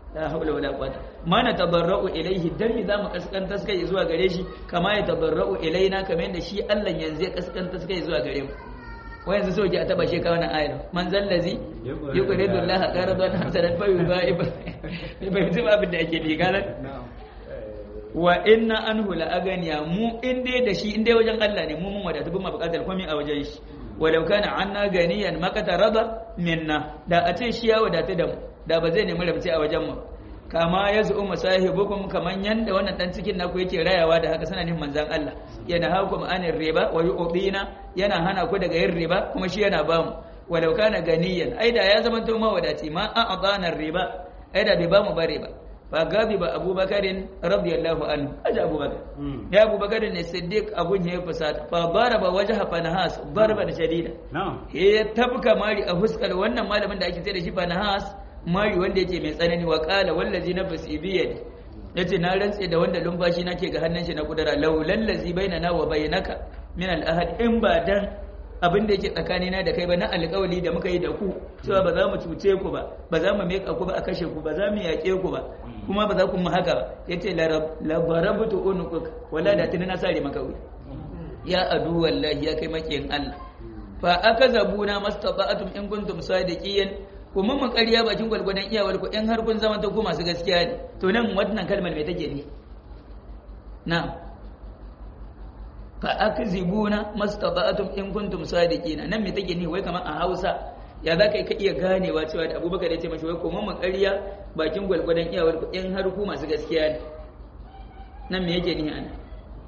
S1: la haula wala quwwata ma na tabarra'u ilaihi dan mi zamu kaskanta kai zuwa gare shi kama ya tabarra'u ilaina kamar yadda shi Allah yanzu ya kaskanta kai zuwa gare mu wa yanzu so ki a taba shi ka wannan ayar man zallazi yuqridu Allah qardan hasanan fa yudha'ib bai ji abin da ake bi kana wa inna anhu la aganiya mu in dai da shi in dai wajen Allah ne mu mun wadata bin bukatar komai a wajen shi walau kana anna ganiyan makata raba minna da a ce shi ya wadata da mu da ba zai nemi rabci a wajen mu kama ya zu'u masahibukum kaman yanda wannan dan cikin naku yake rayawa da haka sanan manzan Allah yana hakum anir riba wa yu'dina yana hana ku daga yin riba kuma shi yana bamu walau kana ganiyan ai da ya zama to mawadaci ma a'dana riba ai da bai bamu bare ba fa gabi ba abubakarin radiyallahu anhu aja abubakar ya abubakarin ne siddiq abun ya fusata fa daraba wajha fanahas darban shadida
S2: na'am
S1: ya tabka mari a fuskar wannan malamin da ake ce da shi fanahas mari wanda yake mai tsanani wa qala wallazi nafsi bi yadi yace na rantse da wanda lumfashi nake ga hannun shi na kudura laulal ladzi bainana wa bainaka min al ahad in ba dan abin da yake tsakanina da kai ba na alƙawali da muka yi da ku cewa ba za mu cuce ku ba ba za mu meka ku ba a kashe ku ba za mu yaƙe ku ba kuma ba za ku mu haka ba yace la barabtu unuquk wala da tuni na sare maka wuya ya adu wallahi ya kai makiyin Allah fa akazabuna mastata'atum in kuntum sadiqin kuma mu ƙarya bakin gwalgwadon iyawar ku in har kun zama ta ku masu gaskiya ne to nan wannan kalmar me take ne na'am fa akzibuna mastata'atum in kuntum sadiqina nan me take ni wai kamar a Hausa ya za ka iya ganewa cewa da Abubakar ya ce mashi wai kuma mu ƙarya bakin gwalgwadon iyawar ku in har ku masu gaskiya ne nan me yake ni ana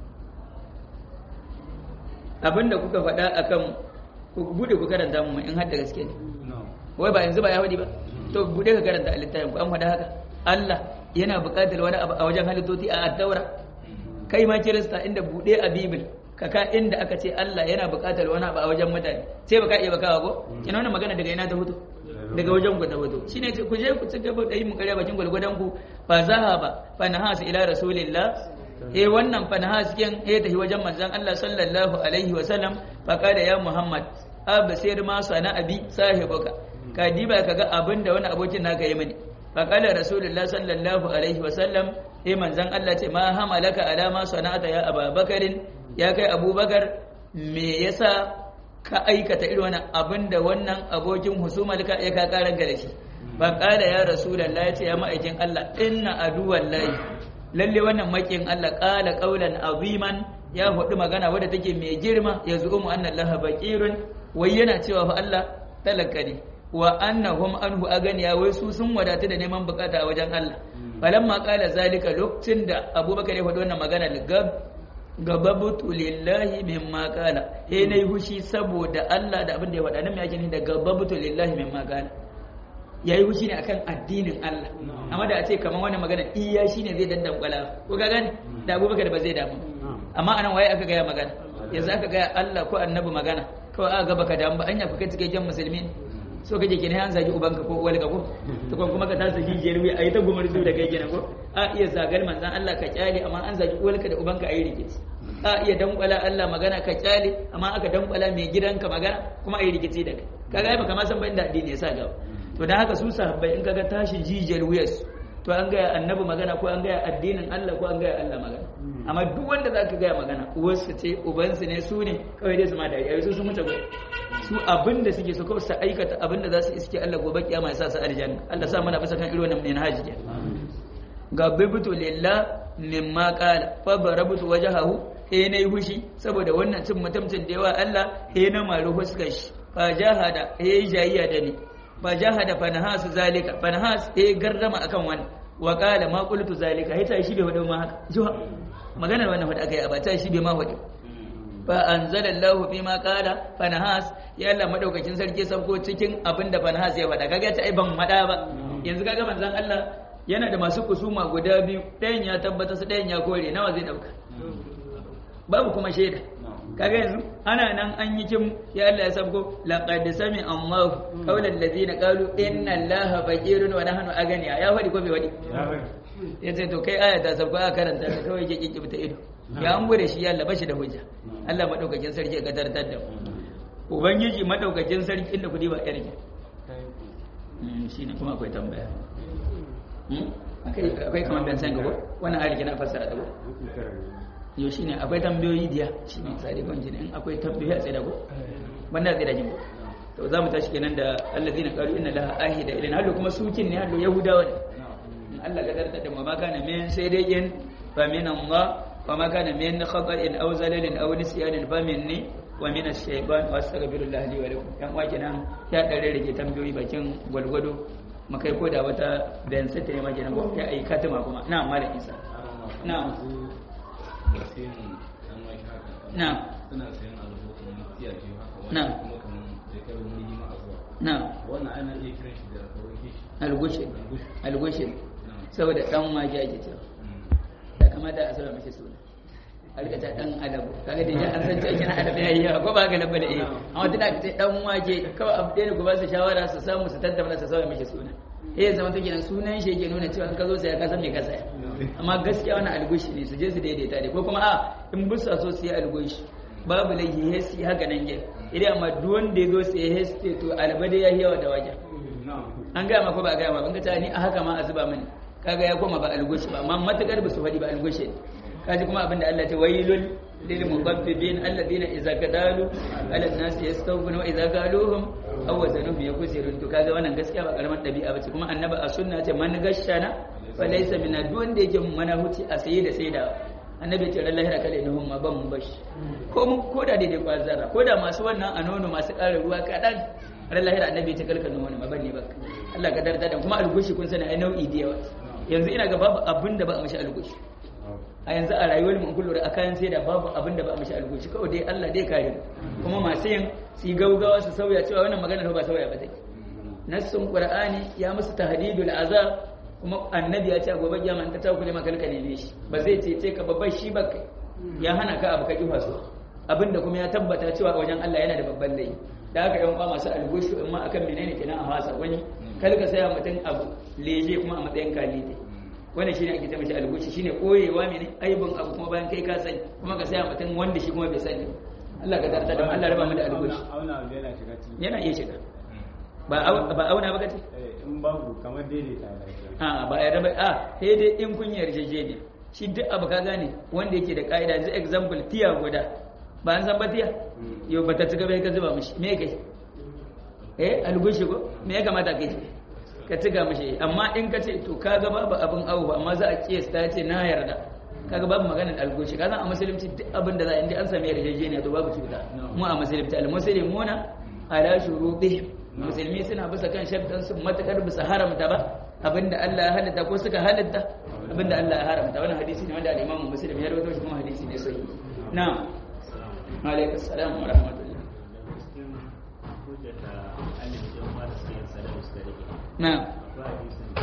S1: abinda kuka faɗa akan ku bude ku karanta mu in har da gaske ne wai ba yanzu ba ya faɗi ba to bude ka karanta a littafin ku an faɗa haka Allah yana buƙatar wani abu a wajen halittoti a addaura kai ma kirista inda bude a bibil kaka inda aka ce Allah yana buƙatar wani abu a wajen mutane sai baka iya bakawa ko kina wannan magana daga ina ta fito daga wajen ku ta fito shine ce ku je ku ci gaba da yi mu kare bakin gwalgwadon ku fa zahaba fa nahas ila rasulillah eh wannan fa nahas kin eh tafi wajen manzon Allah sallallahu alaihi wa sallam fa kada ya Muhammad absir ma sana abi sahibuka ka diba kaga abinda wani abokin naka yi mani fa kala rasulullah sallallahu alaihi wa sallam eh manzon Allah ce ma hamalaka ala ma sana'ata ya ababakarin ya kai abubakar me yasa ka aikata irin wannan abin da wannan abokin husumar ka ya ka karan da shi ba kala ya rasulullah ya ce ya ma'aikin Allah inna aduwan lahi lalle wannan makin Allah kala qaulan aziman ya hudu magana wadda take mai girma ya zu'umu anna Allah baqirun wai yana cewa fa Allah talaka ne wa annahum anhu aganiya wai su sun wadatu da neman bukata a wajen Allah falamma qala zalika lokacin da Abubakar ya faɗi wannan magana gab gababutu lillahi mimma qala eh nayi hushi saboda Allah da abin da ya faɗa nan me yake ni da gababutu lillahi mimma qala yayi hushi ne akan addinin Allah amma da a ce kamar wannan magana iya shine zai dandan kwala ko ga gane da Abubakar ba zai damu amma anan waye aka gaya magana yanzu aka gaya Allah ko annabi magana kawai aka ga baka damu ba anya kuka cikakken musulmi so kake kene an zagi ubanka ko uwalka ko to kuma ka tasa jijiyar wuya ayi ta gumar da kai kenan ko a iya zagar manzan Allah ka kyale amma an zagi uwalka da ubanka ayi rikici a iya dankwala Allah magana ka kyale amma aka dankwala mai gidanka magana kuma ayi rikici da kai kaga baka ma san ba inda addini ya sa gaba to dan haka su sahabbai in kaga tashi jijiyar wuyar to an gaya annabi magana ko an gaya addinin Allah ko an gaya Allah magana amma duk wanda zaka gaya magana uwarsa ce ubansu ne su ne kawai dai su ma dariya su sun mutu su abinda suke so kawai su aikata abinda za su iske Allah gobe kiyama ya sa su aljanna Allah sa mana bisa kan irin wannan ne na haji ke ga bibutu lillah mimma qala fa barabutu wajhahu eh nayi hushi saboda wannan cin mutumcin da yawa Allah eh na maru huskar shi fa jahada eh jayya da ni fa jahada fa nahas zalika fa nahas eh garrama akan wani wa qala ma qultu zalika hita shi bai wada ma haka juha maganar wannan wanda aka yi a bata shi bai ma wada fa anzalallahu fi ma qala fa nahas ya Allah madaukakin sarki sauko cikin abinda fa nahas ya faɗa kaga ta ai ban mada ba yanzu kaga manzon Allah yana da masu kusuma guda biyu ɗayan ya tabbata su ɗayan ya kore nawa zai dauka babu kuma shaida kaga yanzu ana nan an yi kin ya Allah ya sabko laqad sami Allahu qawlan ladina qalu inna Allaha faqirun wa nahnu aganiya ya faɗi ko bai faɗi ya ce to kai aya ta sabko a karanta ta kawai ke kike ta ido ya an gode shi ya Allah bashi da hujja Allah madaukakin sarki ya gadartar da mu ubangiji madaukakin sarki inda kudi ba yarki shi ne kuma akwai tambaya Hmm? akwai akwai kamar ban san gaba wannan ayar kina fassara ta ko
S2: Mutum tara ne.
S1: yo shine akwai tambayoyi diya shine misali ban jini in akwai tambayoyi a tsaye da ko banda tsaye da jin to za mu tashi kenan da allazina qalu inna laha ahida ilayna hallo kuma sukin ne hallo yahudawa ne in Allah ka darta da ma kana min sai dai in fa min Allah wa ma kana min khata'in aw zalalin aw nisyanin fa minni wa min ash-shaytan wa astaghfirullah li wa lakum yan wa kenan ya dare rage tambayoyi bakin gwalgwado makai ko da wata bayan sai ta ne ma kenan ko ya ai katima kuma na malam Isa na na
S4: suna sayan albo kamar tiya biyu haka
S1: Na.
S4: wani kuma kamar da kai wani yi a zuwa
S1: na
S4: wannan ana iya kiran shi da karoke shi
S1: algushe
S4: Algush.
S1: algushe
S4: Na.
S1: saboda dan mage ake cewa
S4: Mm.
S1: da kamata a saba mashi suna a rika ta dan alabu kaga da an san cewa kina alabu yayi yawa ko ba ga labba da eh amma tana ka ce dan wake kawai abu ɗaya ne ku ba su shawara su samu su tattauna su saba mashi suna eh ya zama take nan sunan shi yake nuna cewa in ka zo sai ka san me ka saya amma gaskiya wannan algushi ne su je su daidaita ne ko kuma a in busa so su yi algushi babu laihi he su yi haka nan gel idan amma duk wanda ya zo sai he su ce to albade ya yi yawa da wajen an gaya ma ko ba a gaya ma ban ka ta ni a haka ma a zuba mani kaga ya koma ba algushi ba amma matakar ba su faɗi ba algushi ne kaji kuma abinda Allah ta wailul lil muqaffifin alladhina idza kadalu ala an-nas yastawfuna wa idza qaluhum aw wazanuhum yakusirun to kaga wannan gaskiya ba karamar dabi'a bace kuma annabi a sunna ce man gashana fa laysa min duk wanda yake mana huci a saye da saida annabi ya ce ran lahira kale ne ma ban mu bashi ko mun ko da daidai kwazara ko da masu wannan a nono masu ƙara ruwa kaɗan ran lahira annabi ya ce kalka nono ma ban ne baka Allah ka darda da kuma algushi kun sani ai nau'i da yawa yanzu ina ga babu abin da ba a mashi algushi a yanzu a rayuwar mu kullu a kayan sai da babu abin da ba a mashi algushi kawai dai Allah dai kare mu kuma masu yin su yi gaugawa su sauya cewa wannan magana ba sauya ba take nassun qur'ani ya musu tahdidul azab kuma annabi ya ce a gobe kiyama in ta takule maka kalka neme shi ba zai ce ce ka babban shi ba kai ya hana ka abu ka ki faso abinda kuma ya tabbata cewa wajen Allah yana da babban laifi da haka yan uwa masu algushu in ma akan menene kenan a wasa wani kalka saya mutum abu leje kuma a matsayin kalite wannan shine ake cewa shi algushi shine koyewa mene aibin abu kuma bayan kai ka sani kuma ka saya mutum wanda shi kuma bai sani Allah ka tarda da mu, Allah raba mu da algushi
S2: Auna abu yana shiga ciki.
S1: yana iya shiga ba au- ba auna ba kace
S2: Eh, In babu kamar daidaita lafiya.
S1: a ba ya raba a sai dai in kun yarjejeniya shi duk abu ka gane wanda yake da ka'ida yanzu example tiya guda ba an san ba tiya yau ba ta ci gaba ka zuba mishi me kai eh algushi ko me ya kamata kai ka tiga mishi amma in ka ce to kaga babu abin awu ba amma za a kiyasta ya ce na yarda kaga babu maganar algushi ka san a musulunci duk abin da za a inda an sami yarjejeniya to babu cuta mu a musulunci al-muslimuna ala shurutihim musulmi suna bisa kan shartan su matakar bisa haramta ba abinda Allah ya halitta ko suka halitta abinda Allah ya haramta wannan hadisi ne wanda al-Imam Muslim ya rawaito shi kuma hadisi ne sahihi na'am alaikum assalam wa rahmatullah
S5: cikin hujjar da alif don fara sayan sadar suka rage
S1: na'am
S5: akwai hadisin da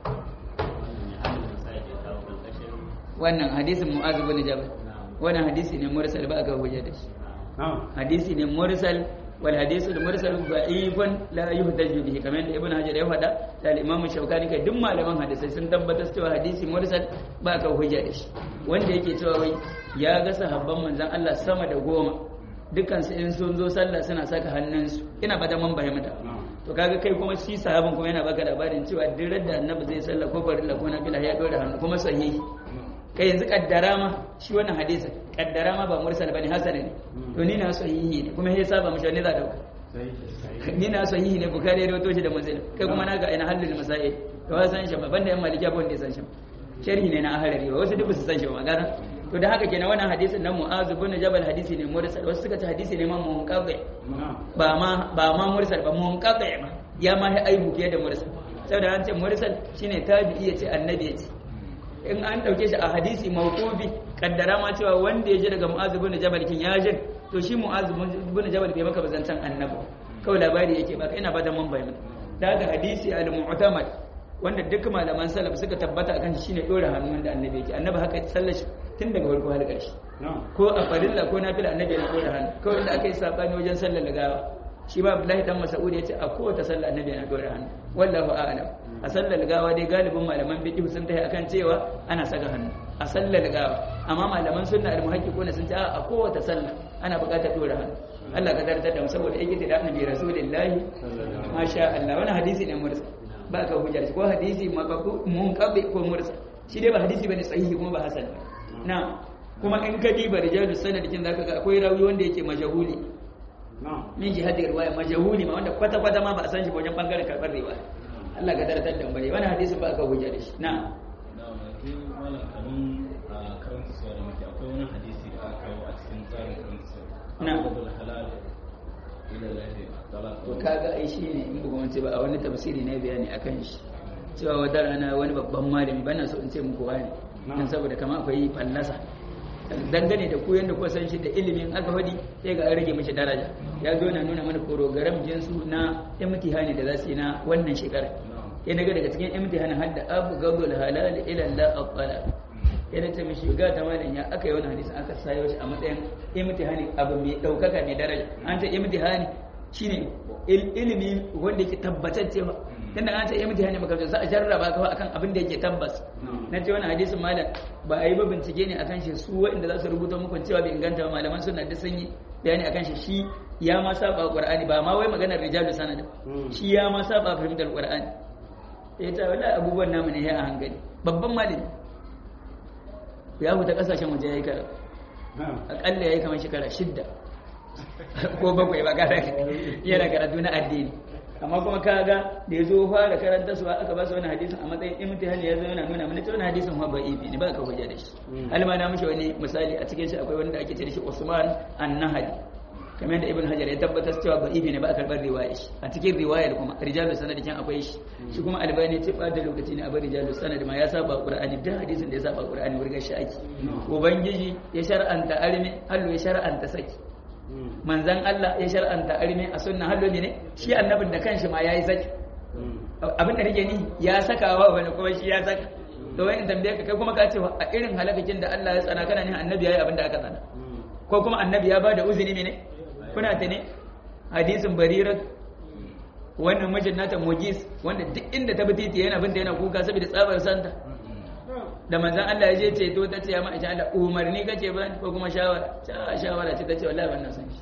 S5: wannan ya halin da sai ya kawo karkashin
S1: wannan hadisin Mu'adh bin Jabal
S5: na'am
S1: wannan hadisi ne mursal ba aka hujja da shi
S2: Na'am.
S1: hadisi ne mursal wal hadisu mursal da'ifun la yuhtaju bihi kamar da ibnu hajar ya faɗa da al-imam shaukani kai duk malaman hadisai sun tabbatar cewa hadisi mursal ba ka hujja da shi wanda yake cewa wai ya ga sahabban manzon Allah sama da goma dukkan su in sun zo sallah suna saka hannunsu ina ba da man bayyana to kaga kai kuma shi sahabin kuma yana baka labarin cewa duk da annabi zai sallah ko farilla ko nafila ya dora hannu kuma sahihi kai yanzu kaddara ma shi wannan hadisi kaddara ma ba mursal bane hasan ne to ni na sahihi ne kuma ya saba mishi ne za dauka
S2: Sai.
S1: ni na sahihi ne bukari da wato shi da muslim kai kuma naka ina halul masail to wa san shi ba banda yan malikiya ba wanda ya san shi sharhi ne na ahlari ba wasu duk ba su san shi ba magana to da haka kenan wannan hadisin nan mu'az bin jabal hadisi ne mursal wasu suka ce hadisi ne ma munqati
S2: Na'am.
S1: ba ma ba ma mursal ba munqati ba ya ma ya aibu fiye da mursal saboda an ce mursal shine tabi'i ya ce annabi ya ce in an dauke shi a hadisi mawqufi kaddara ma cewa wanda ya ji daga mu'az bin jabal kin ya jin to shi mu'az bin jabal bai maka bazantan annabi kawai labari yake baka ina fatan mun bayyana daga hadisi al-mu'tamad wanda duk malaman salaf suka tabbata akan shi shine dora hannu wanda annabi yake annabi haka sallar shi tun daga farko har ƙarshe
S2: Na'am.
S1: ko a farilla ko nafila annabi yana dora hannu kawai inda aka yi sabani wajen sallar gawa shi ba Abdullahi dan Mas'ud yace a kowace sallah annabi yana dora hannu wallahu a'lam a sallar gawa dai galibin malaman fiqh sun tafi akan cewa ana saka hannu a sallar gawa amma malaman sunna al muhaqqiquna sun ce a kowace sallah ana buƙatar dora hannu Allah ka tartar da mu saboda yake da annabi rasulullahi masha Allah wannan hadisi ne mursal ba ka hujja da shi ko hadisi maqbu munqabi ko mursa shi dai ba hadisi bane sahihi kuma ba hasan ba na kuma in ka diba rijalus sanad kin zaka ga akwai rawi wanda yake majhuli
S2: na'am
S1: min jihadin riwaya majhuli ma wanda kwata kwata ma ba a san shi ba wajen bangaren karbar riwaya Allah ka daratar da bare wannan hadisi ba ka hujja da shi na
S4: na wani malam kanun a karanta suwa da muke akwai wani hadisi da aka kawo a cikin tsarin karanta suwa
S1: Na.
S4: abdul halal ila lahi talaq
S1: to kaga ai shi ne in bugu wance ba a wani tafsiri ne bayani akan shi cewa wata rana wani babban malami bana so in ce muku wani dan saboda kama akwai fallasa dangane da ku yanda ku san shi da ilimin aka fadi sai ga an rage mishi daraja ya zo na nuna mana program jinsu na imtihani da za su yi na wannan shekara ya daga daga cikin imtihanin har da abu gabul halal ila la aqala yana ce mishi ga ta malam ya aka yi wannan hadisi aka sayo shi a matsayin imtihani abu mai daukaka mai daraja an ce imtihani shine il- ilimi wanda yake tabbatacce ba tunda an ce imtihani maka za a jarraba ka akan abin da yake tabbas na ce wannan hadisin malam ba a yi ba bincike ne akan shi su waɗanda za su rubuta muku cewa bai inganta ba malaman suna da sun yi bayani akan shi shi ya ma saba qur'ani ba ma wai maganar rijalu sanad shi ya ma saba fahimtar qur'ani ya ce wallahi abubuwan namu ne ya a hankali babban malami ya huta kasashen waje ya yi karatu
S2: na'am
S1: akalla ya yi kamar shekara shidda ko bakwai ba kada yana karatu na addini amma kuma kaga da ya zo fara karanta su aka ba su wani hadisin a matsayin imtihani ya zo yana nuna mana cewa wani hadisin ma bai ne ba ka hujja da shi alma na mishi wani misali a cikin shi akwai wanda ake ce da shi Usman an-Nahdi kamar yadda Ibn Hajar ya tabbatar cewa ba ne ba a karbar riwaya shi a cikin riwayar kuma rijalus sanad kin akwai shi shi kuma Albani ce ba da lokaci ne a bar rijalus sanad ma ya saba Qur'ani da hadisin da ya saba Qur'ani wurga shi ake ubangiji ya shar'anta arme hallo ya shar'anta saki manzan Allah ya shar'anta arme a sunna hallo ne shi annabin da kanshi ma yayi saki abin da nake ni ya saka wa wani kuma shi ya saka to wai in tambaye ka kai kuma ka ce a irin halakakin da Allah ya tsana kana ne annabi yayi abin da aka tsana ko kuma annabi ya bada uzuri ne kuna ta ne hadisin barirat wannan mijin nata mujis wanda duk inda ta bi titi yana binta yana kuka saboda tsabar santa da manzan Allah ya je ceto ta ce ya ma'aisha Allah umarni kace ba ko kuma shawara ta shawara ce ta ce wallahi ban na san shi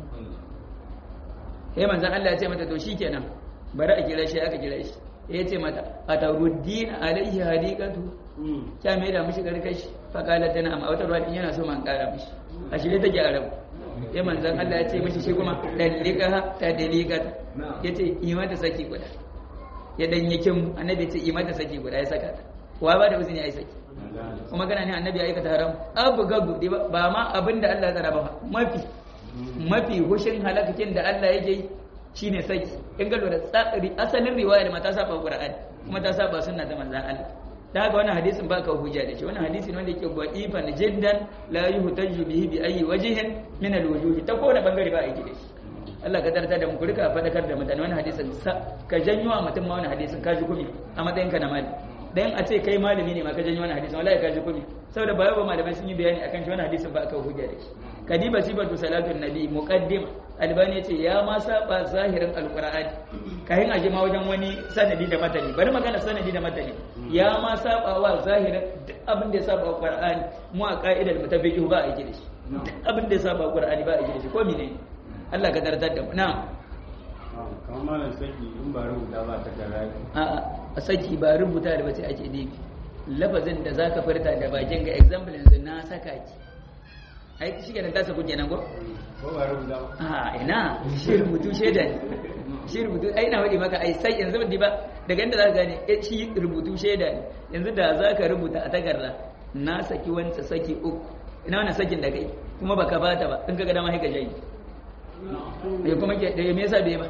S1: sai manzan Allah ya ce mata to shikenan bari a kira shi aka kira shi ya ce mata ataruddin alaihi hadiqatu ta mai da mishi karkashi fa kala tana amma wata ruwa yana so man kara mishi a shirye take a rabu sai manzan Allah ya ce mishi shi kuma dalika ta dalika ya ce yi mata saki guda ya dan yakin annabi ya ce yi mata saki guda ya saka ta wa ba da uzini ya yi saki kuma kana ne annabi ya aikata haram abu gagu dai ba ba ma abin da Allah ya tsara ba mafi mafi hushin halakakin da Allah yake yi shine saki in ga lura tsari asalin riwayar ma ta saba Qur'ani kuma ta saba sunna ta manzon Allah da haka wannan hadisin ba ka hujja da shi wannan hadisi ne wanda yake da'ifan jiddan la yuhtaju bihi bi ayi wajhin min al-wujuh ta kowane bangare ba a yi da shi Allah ka tarta da mu ku rika fadakar da mutane wannan hadisin sa- ka janyo wa mutum ma wannan hadisin ka ji kumi a matsayin ka na mali dan a ce kai malami ne ma ka janyo wannan hadisin wallahi ka ji kumi saboda ba yau ba malamai sun yi bayani akan shi wannan hadisin ba aka hujja da shi kadiba sibatu salatun nabi muqaddim albani yace ya ma saba zahirin alqur'ani kayan aje ma wajen wani sanadi da matani bari magana sanadi da matani ya ma saba wa zahirin duk abin da ya saba wa qur'ani mu a ka'idar mutafiqih ba a yi da shi duk abin da ya saba wa qur'ani ba a yi da shi ko menene Allah ka dardar da mu na'am
S2: kamar malam saki in ba rubuta ba ta gara
S1: a'a a saki ba rubuta da bace ake nufi lafazin da zaka furta da bakin ga example yanzu na saka ki ai shi kenan ta saku kenan ko
S2: ko ba rubuta ba
S1: a ina shi rubutu shaida ne shi rubutu ai na wadi maka ai sai yanzu ba daga inda za ka gane eh, shi rubutu shaida ne yanzu da za ka rubuta a takarda na saki wanta saki uku ina wannan sakin da kai kuma baka bata ba in ka ga dama sai ka jayi ya kuma ke da me yasa bai ba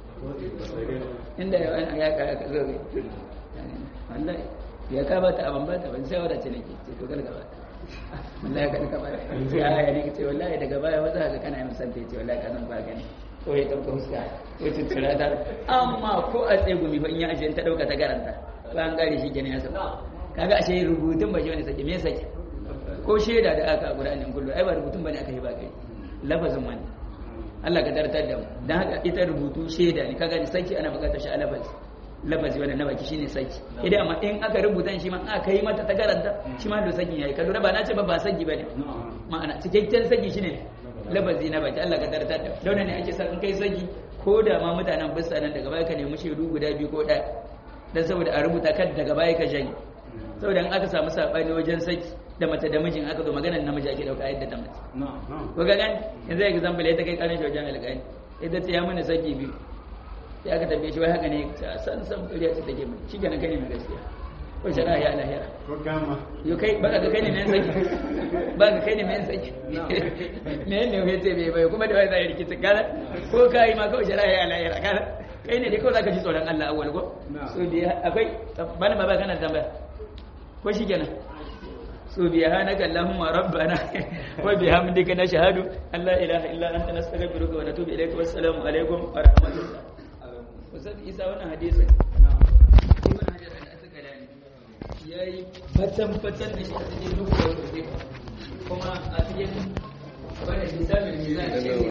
S1: inda ya ya ka ka zo wallahi ya ka bata abin bata ban sai wadace nake ce to kar ka bata wallahi ka ka bata ya ya ne ce wallahi daga baya wata ga kana yin sante ce wallahi ka san ba gani ko ya dauka huska ko tutura da amma ko a tsegumi fa in ya ajiye ta dauka ta garanta ba an gare shi kenan ya saba kaga ashe rubutun ba shi wani sake me sake ko shaida da aka guda nan kullu ai ba rubutun bane aka yi ba kai lafazin wani Allah ka tartar da mu dan haka ita rubutu shaida ne kaga saki ana bukatar shi a lafazi lafazi wannan na baki shine saki idan amma in aka rubuta shi ma aka yi mata ta garanta shi ma da sakin yayi ka lura ba na ce ba ba saki bane ma'ana cikakken saki shine lafazi na baki Allah ka tartar da don ne ake sa in kai saki ko da ma mutanen bisa nan daga baya ka nemi shaidu guda biyu ko ɗaya dan saboda a rubuta kan daga baya ka janye saboda in aka samu sabani wajen saki da mace da mijin aka zo maganar namiji ake dauka yadda ta mace
S4: na'am
S1: ko ga gani yanzu example ya ta kai kanin shi wajen alƙali ita ce ya mana saki biyu sai aka tambaye shi wai haka ne ta san san ƙarya ce take mai shi kenan kai ne mai gaskiya ko shari'a ya lahira
S2: ko gama
S1: yo kai baka ga kai ne mai saki baka kai ne mai saki me ne ya ce bai bai kuma da wai zai rikici kana ko kai ma kawai shari'a ya lahira kana kai ne dai kawai zaka ji tsoron Allah awwal ko so dai akwai bana ba kana da tambaya ko shi kenan سبحانك اللهم ربنا وبحمدك نشهد أن لا إله إلا أنت نستغفرك ونتوب إليك والسلام عليكم ورحمة الله Ustaz Isa wannan hadisin Ibn Hajar al-Asqalani yayi fatan fatan da shi a cikin duk da kuma a cikin wannan misalin mizan